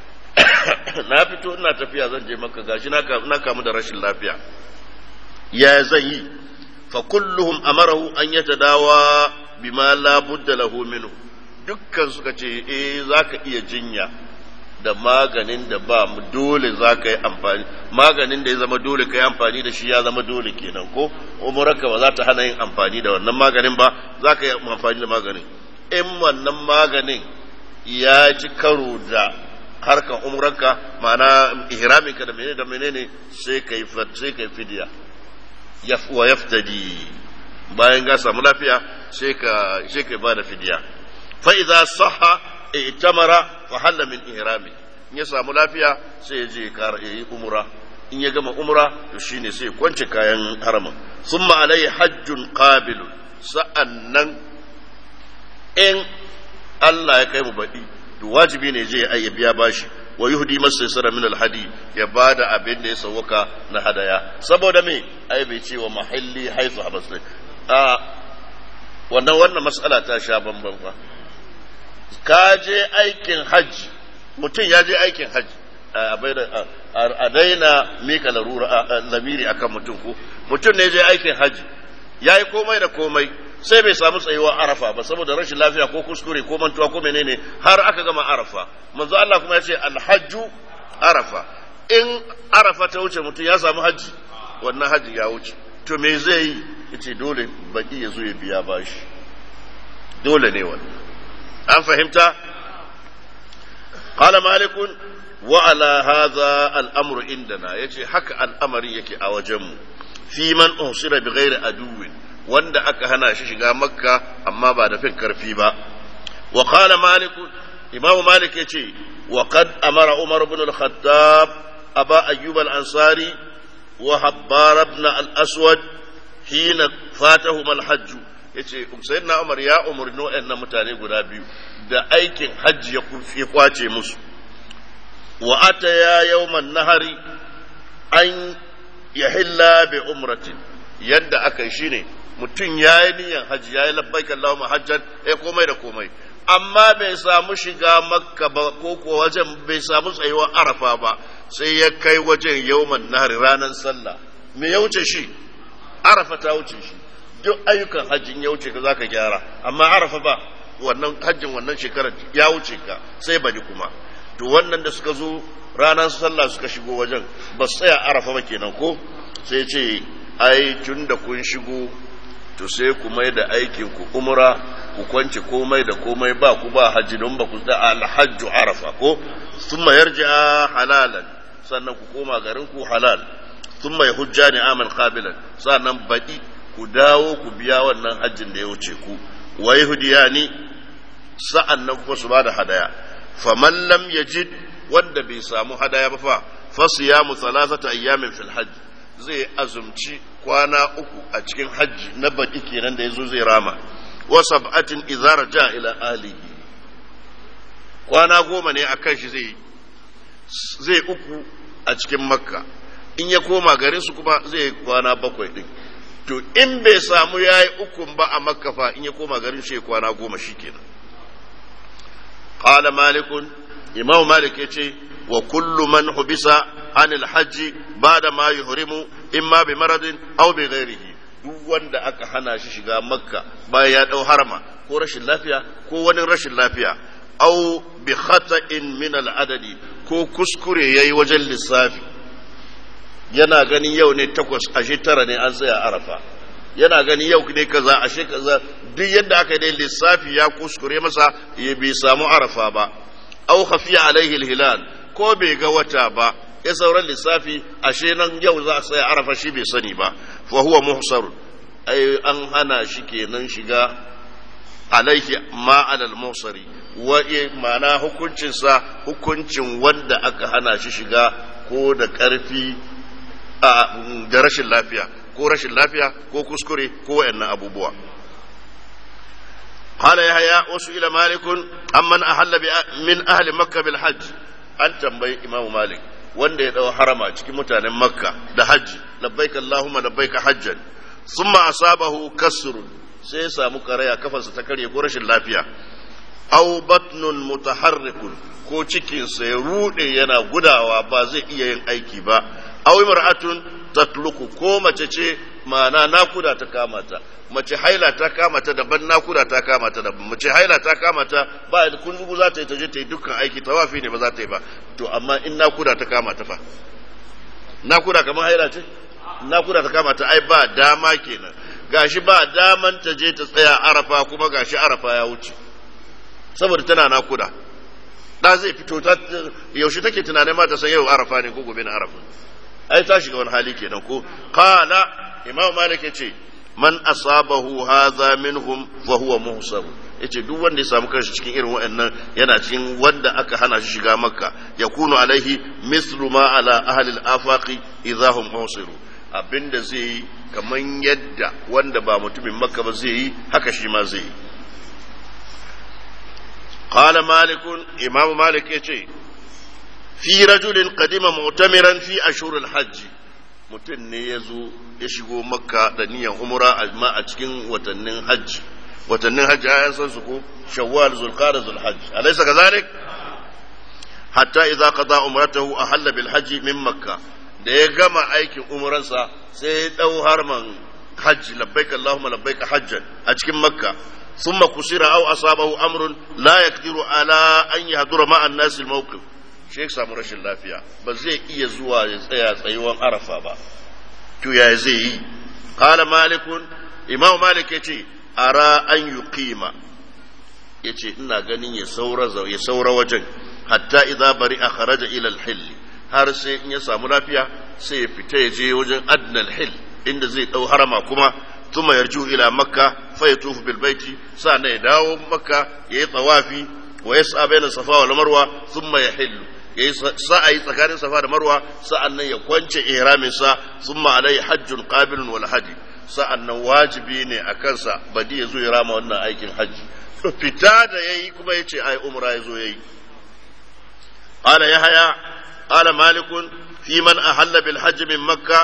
na fito ina tafiya zan je maka gashi na kamu da rashin lafiya ya zan yi fa kulluhum amarahu an yatadawa bima la budda lahu minhu dukkan suka ce eh zaka iya jinya da maganin da ba mu dole zaka yi amfani maganin da ya zama dole ka yi amfani da shi ya zama dole kenan ko umurarka ba za ta hana yin amfani da wannan maganin ba zaka yi amfani da maganin in wannan maganin ya ci karo da harkan umranka ma'ana ihraminka da menene da menene sai kai sai kai fidiya wa yaftadi bayan ga samu lafiya sai ka sai kai bada fidiya fa idza sahha i'tamara fa halla min ihrami in ya samu lafiya sai ya je kara yi umra in ya gama umra to shine sai kwance kayan haramin thumma alai hajjun qabil sa'annan in Allah ya kai mu baɗi to wajibi ne je ya biya bashi wa yuhdi masaysara min alhadi ya bada abin da ya sauka na hadaya saboda me ai bai ce wa mahalli haifu habasai a wannan wannan mas'ala ta sha bamban fa ka je aikin hajji mutum ya je aikin hajji a daina mika larura lamiri akan mutum ko mutum ne je aikin hajji ya yi komai da komai sai bai samu tsayuwa arafa ba saboda rashin lafiya ko kuskure ko mantuwa ko menene har aka gama arafa manzo Allah kuma ya ce alhajju arafa in arafa ta wuce mutum ya samu hajji wannan hajji ya wuce to me zai yi yace dole baki ya zo ya biya bashi dole ne wannan an fahimta qala malikun wa ala hadha al-amru indana yace haka al'amarin yake a wajenmu fi man usira bi ghairi aduwin wanda aka hana shi shiga makka amma ba da fin karfi ba wa qala malik imamu malik yace wa qad amara umar ibn al-khattab أبا أيوب الأنصاري وحبار بن الأسود حين فاتهما الحج yace sayyidina Umar ya umarni waɗannan mutane guda biyu da aikin hajji ya kwace musu wa ata ya yawman nahari an yahilla bi umratin yadda aka yi shine mutum ya yi niyyar hajji ya yi labbaik Allahumma hajjan ya komai da komai amma bai samu shiga makka ba ko ko wajen bai samu tsayuwar arafa ba sai ya kai wajen yawman nahari ranar sallah me ya wuce shi arafa ta wuce shi duk ayyukan hajjin ya wuce ka zaka gyara amma arafa ba wannan hajjin wannan shekarar ya wuce ka sai bari kuma to wannan da suka zo ranar sallah suka shigo wajen ba su tsaya arafa ba kenan ko sai ce ai tun da kun shigo to sai ku mai da aikin ku umra ku kwance komai da komai ba ku ba hajji don ba ku da alhajju arafa ko thumma yarji'a halalan sannan ku koma garin ku halal thumma yahujjani amal qabilan sannan baɗi ku dawo ku biya wannan hajjin da ya wuce ku wa yahdiyani sa'annan kuma su bada hadaya faman lam yajid wanda bai samu hadaya ba fa fasiyamu thalathata ayyamin fil hajj zai azumci kwana uku a cikin hajji na baki kenan da yazo zai rama wa sab'atin idza raja ila ahlihi kwana goma ne akan shi zai zai uku a cikin makka in ya koma garin su kuma zai kwana bakwai din to in bai samu yayi ukun ba a makka fa in ya koma garin shi kwana goma shikenan qala malikun imam malik yace wa kullu man hubisa anil hajji ba'da ma yuhrimu imma bi maradin aw bi ghairihi duk wanda aka hana shi shiga makka bayan ya dau harama ko rashin lafiya ko wani rashin lafiya aw bi khata'in min al adadi ko kuskure yayi wajen lissafi yana ganin yau ne takwas ashe tara ne an tsaya arafa yana gani yau ne kaza ashe kaza duk yadda aka yi lissafi ya kuskure masa ya bai samu arafa ba au khafiya alaihi hilal ko bai ga wata ba ya sauran lissafi ashe nan yau za a tsaya arafa shi bai sani ba fa huwa muhsarun ai an hana shi kenan shiga alaihi ma alal muhsari wa ma'ana hukuncinsa hukuncin wanda aka hana shi shiga ko da karfi da rashin lafiya ko rashin lafiya ko kuskure ko wayannan abubuwa قال يحيى وسئل مالك عمن أحل من أهل مكة بالحج أن تنبي إمام مالك wanda ya ɗau harama cikin mutanen makka da hajji labbaik allahumma labbaik hajjan summa asabahu kasrun sai ya samu karaya kafarsa ta karye ko rashin lafiya aw batnun mutaharrikun ko cikinsa ya rude yana gudawa ba zai iya yin aiki ba aw imra'atun tatluku ko mace ce ma'ana nakuda ta kamata mace haila ta kamata daban nakuda ta kamata daban mace haila ta kamata ba da kunzugu za ta yi ta je ta yi dukkan aiki tawafi ne ba za ta yi ba to amma in nakuda ta kamata fa nakuda kamar haila ce nakuda ta kamata ai ba dama kenan gashi ba daman ta je ta tsaya arafa kuma gashi arafa ya wuce saboda tana nakuda da zai fito ta yaushe take tunanin ma ta san yau arafa ne ko gobe na arafa ai ta shiga wani hali kenan ko qala imam malik yace man asabahu hadha minhum fa huwa muhsab yace duk wanda ya samu kanshi cikin irin waɗannan yana cikin wanda aka hana shi shiga makka yakunu alaihi mislu ma ala ahli al-afaqi idha hum muhsiru abinda zai yi kaman yadda wanda ba mutumin makka ba zai yi haka shi ma zai yi قال مالك إمام مالك يتي في رجل قدم معتمرا في أشهر الحج mutum ne ya zo ya shigo makka da niyan umra amma a cikin watannin hajji watannin hajji ayan san su ko shawwal zulqa'da zulhajj alaysa kadhalik hatta idza qada umratahu ahalla bil hajji min makka da ya gama aikin umransa sai ya dau harman hajji labbaik allahumma labbaik hajjan a cikin makka ثم كسر أو أصابه أمر لا يقدر على أن يحضر مع الناس الموقف شيخ سامو رشن لافيا بس زي إيه زوا يسيا سيوان عرفة با تو يا زي قال مالك إمام مالك يتي أرى أن يقيم yace ina ganin ya saura ya saura wajen hatta idza bari a kharaja ila al har sai in ya samu lafiya sai ya fita ya je wajen adnal hil inda zai dau harama kuma ثم يرجو إلى مكة فيطوف بالبيت سأنا يداو مكة يطوافي ويسعى بين الصفا والمروة ثم يحل yayi sa'ayi tsakanin safa da marwa sa'annan ya kwance ihramin sa thumma alai hajjun qabilun wal hadi sa'annan wajibi ne a kansa badi ya zo ya rama wannan aikin hajji fita da yayi kuma yace ai umra ya zo yayi qala yahya qala malikun fi man ahalla bil hajj min makkah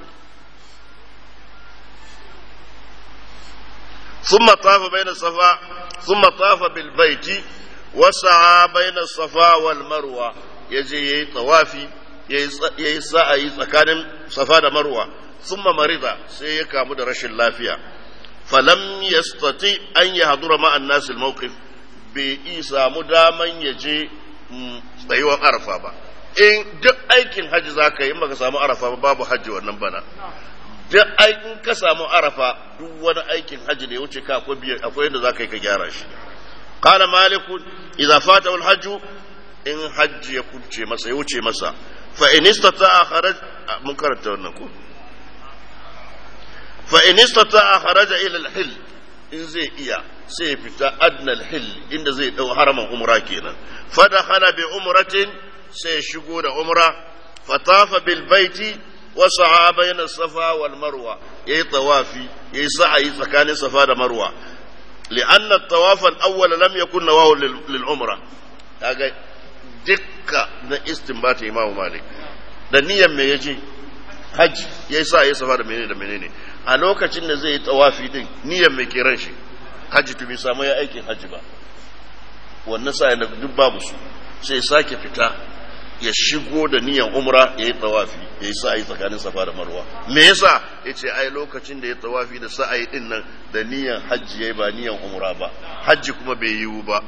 ثم طاف بين الصفا ثم طاف بالبيت وسعى بين الصفا والمروة يجي يي طوافي يي سعي tsakanin safa da marwa ثم مرض sai ya kamu da rashin lafiya falam yastati an yahdura ma an-nas al-mawqif bai isa mu daman ya je tsayuwar arafa ba in duk aikin hajji zaka yi in baka samu arafa ba babu hajji wannan bana duk in ka samu arafa duk wani aikin hajji da ya wuce ka akwai yadda za ka yi ka gyara shi qala maliku idza fata al hajju in hajji ya kuce masa ya wuce masa fa in istata'a kharaj mun karanta wannan ko fa in istata'a kharaja ila al hil in zai iya sai ya fita adna al hil inda zai dau haraman umra kenan fa dakhala bi umratin sai ya shigo da umra fatafa bil baiti وسعى بين الصفا والمروة يي طوافي يي سعي سكان الصفا والمروة لأن الطواف الأول لم يكن نواه للعمرة kaga dukka na istinbat Imam Malik da niyyar me yaje haji yayi sa yayi safa da menene da menene a lokacin da zai yi tawafi din niyyar me ke ran shi haji to bai samu ya aikin haji ba wannan sa da duk babu su sai sake fita ya shigo da niyan umra ya yi tawafi ya yi sa'ayi tsakanin safa da marwa me yasa ya ce ai lokacin da ya tawafi da sa'ayi din nan da niyan hajji ya yi ba niyan umra ba hajji kuma bai yiwu ba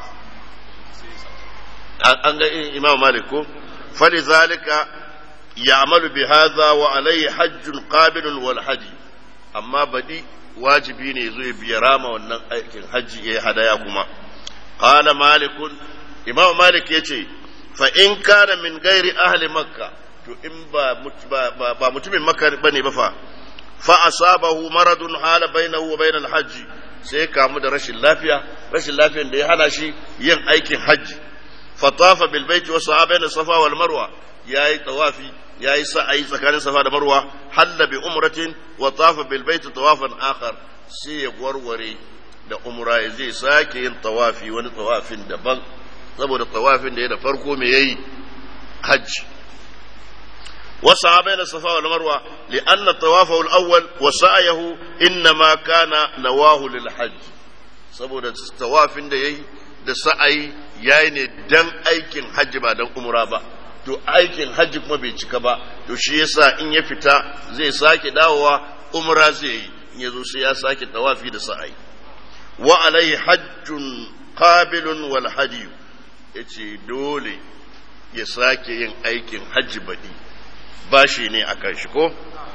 an ga imam malik ko fali zalika ya'malu bi hadha wa alayhi hajjun qabilun wal haji amma badi wajibi ne zo ya biya rama wannan aikin hajji ya hadaya kuma qala malikun imam malik yace fa in kana min gairi ahli makka to in ba ba mutumin makka bane ba fa fa asabahu maradun hala bainahu wa bainal hajji sai kamu da rashin lafiya rashin lafiyan da ya hana shi yin aikin hajji fa tafa bil baiti wa sa'a baina safa wal marwa yayi tawafi yayi sa'ayi tsakanin safa da marwa halla bi umratin wa tafa bil baiti tawafan akhar sai ya warware da umra zai sake yin tawafi wani tawafin daban saboda tawafin da ya da farko me yayi hajji وسعى بين الصفا والمروة لأن طوافه الأول وسعيه إنما كان نواه للحج saboda tawafin da yayi da sa'ayi yayi ne dan aikin hajji ba dan umra ba to aikin hajji kuma bai cika ba to shi yasa in ya fita zai sake dawowa umra zai yi in yazo sai ya sake tawafi da sa'ayi wa alaihi hajjun qabilun wal hadi yace dole ya sake yin aikin hajji badi bashi ne a kan shi ko?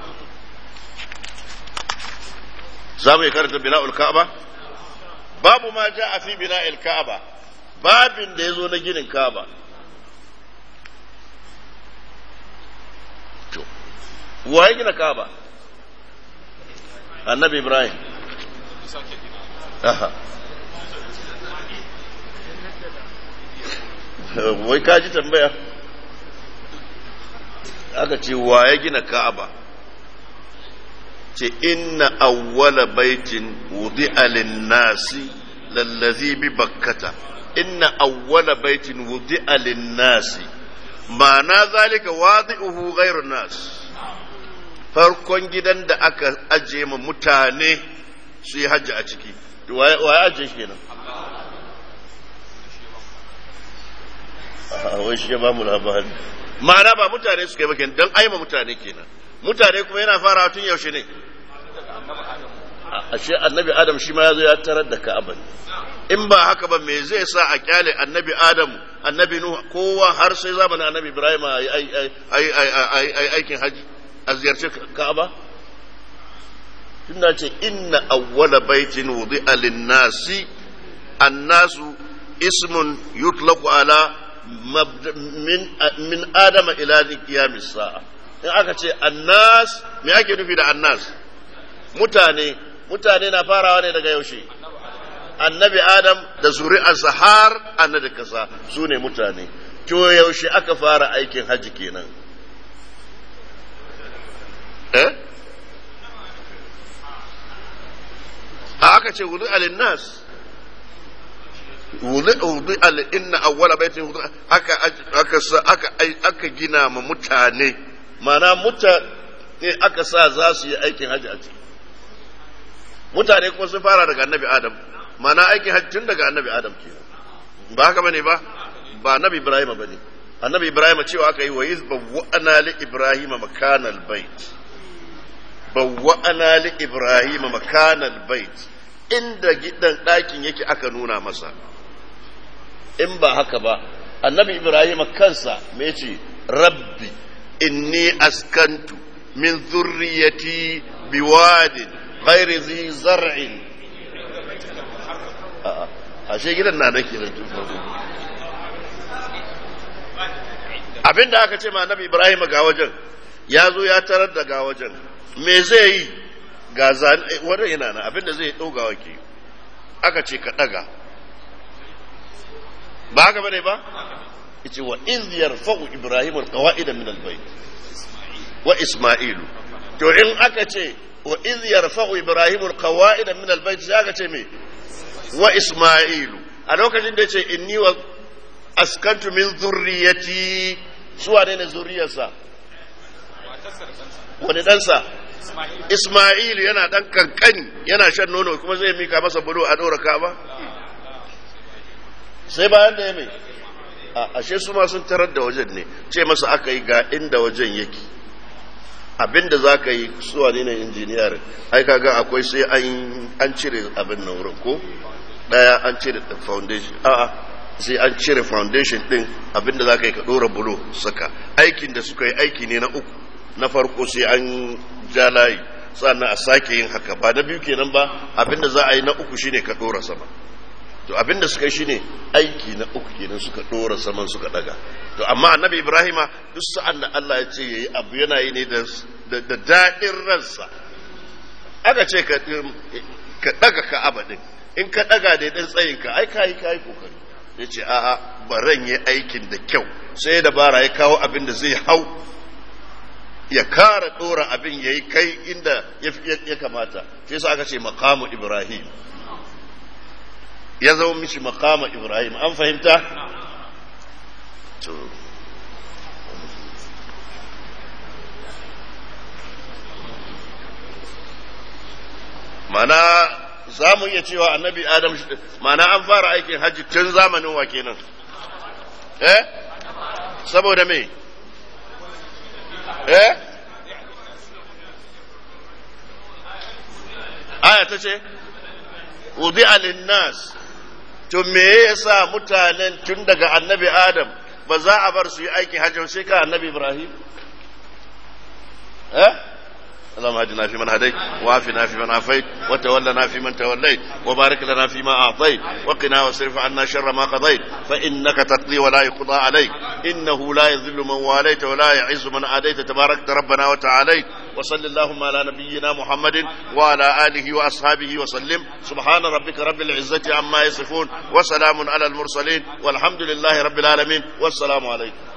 Za mu yi karanta bina'ul ka'aba? Babu ma ja a fi bina'il ka'aba, babin da ya zo na ginin ka'aba. To, wa ya gina ka'aba? Annabi Ibrahim. Aha. Wai ka ji tambaya? aka ce wa ya gina ka'aba ce inna awwala baitin wudi'a lin-nasi lallazi bi bakkata inna awwala baitin wudi'a lin-nasi ma'ana zalika wadi'uhu ghayrun nas farkon gidan da aka aje ma mutane su yi hajji a ciki wa ya aje shi kenan wai shi ya ba mu labari ma'ana ba mutane suka yi ba kenan don aima mutane kenan mutane kuma yana fara tun yaushe ne ashe annabi adam shi ma ya zo ya tarar da ka'aba in ba haka ba me zai sa a kyale annabi adam annabi nuhu kowa har sai zamanin annabi ibrahim ai aikin haji a ziyarci ka'aba tunda ce inna awwala baitin wudi'a lin-nasi annasu ismun yutlaqu ala min min adama ila qiyamis sa'a in aka ce annas me ake nufi da annas mutane mutane na farawa ne daga yaushe annabi adam da zuri'arsa har annabi kasa su ne mutane to yaushe aka fara aikin hajji kenan eh aka ce wudu alinnas wudu inna awwala baitin wudu aka aka aka aka gina ma mutane mana mutane aka sa za su yi aikin hajji a ciki mutane kuma sun fara daga annabi adam mana aikin hajji tun daga annabi adam kenan ba haka bane ba ba annabi ibrahim bane annabi ibrahim cewa aka yi wa iz bawwa'ana li ibrahim makanal bait bawwa'ana li ibrahim makanal bait inda gidan ɗakin yake aka nuna masa in ba haka ba annabi ibrahim kansa me ce rabbi inni askantu min zurriyati biwadin ghairi zi zar'in ashe gidan na nake da tun farko abinda aka ce ma annabi ibrahim ga wajen ya zo ya tarar da ga wajen me zai yi ga zane wannan yana nan abinda zai ɗauga wake aka ce ka ɗaga ba haka bane ba yace wa iz yarfa'u ibrahim alqawa'ida min albayt wa isma'ilu to in aka ce wa iz yarfa'u ibrahim alqawa'ida min albayt sai aka ce me wa isma'ilu a lokacin da yace inni wa askantu min zurriyati suwa ne ne zurriyarsa wani ɗansa Ismail yana ɗan kankani yana shan nono kuma zai mika masa bulo a ɗora kaba sai bayan da ya mai ashe su ma sun tarar da wajen ne ce masa aka yi ga inda wajen yake abinda za ka yi suwa ne na injiniyar ai kaga akwai sai an cire abin nan wurin ko ɗaya an cire foundation a'a sai an cire foundation ɗin abinda za ka yi ka ɗora bulo saka aikin da suka yi aiki ne na uku na farko sai an ja layi sannan a sake yin haka ba na biyu kenan ba abinda za a yi na uku shine ka dora sama to abinda suka yi shine aiki na uku kenan suka dora saman suka daga to amma annabi ibrahima duk sa'an da Allah ya ce yayi abu yana yi ne da da daɗin ransa aka ce ka ka daga ka abadin in ka daga da dan tsayin ka ai kai kai kokari yace a'a baran yi aikin da kyau sai dabara ya kawo abin da zai hau ya kara dora abin ya yi kai inda ya kamata shi yasa aka ce makamu ibrahim ya zama mishi makamu ibrahim an fahimta mana za mu iya cewa annabi adam mana an fara aikin hajji tun zamanin wa kenan eh saboda me eh aya ta ce wudi alinnas to me yasa mutanen tun daga annabi adam ba za a bar su yi aikin hajji sai ka annabi ibrahim eh اللهم اهدنا فيمن هديت وعافنا فيمن عافيت وتولنا فيمن توليت وبارك لنا فيما اعطيت وقنا واصرف عنا شر ما قضيت فانك تقضي ولا يقضى عليك انه لا يذل من واليت ولا يعز من عاديت تباركت ربنا وتعاليت وصل اللهم على نبينا محمد وعلى اله واصحابه وسلم سبحان ربك رب العزه عما يصفون وسلام على المرسلين والحمد لله رب العالمين والسلام عليكم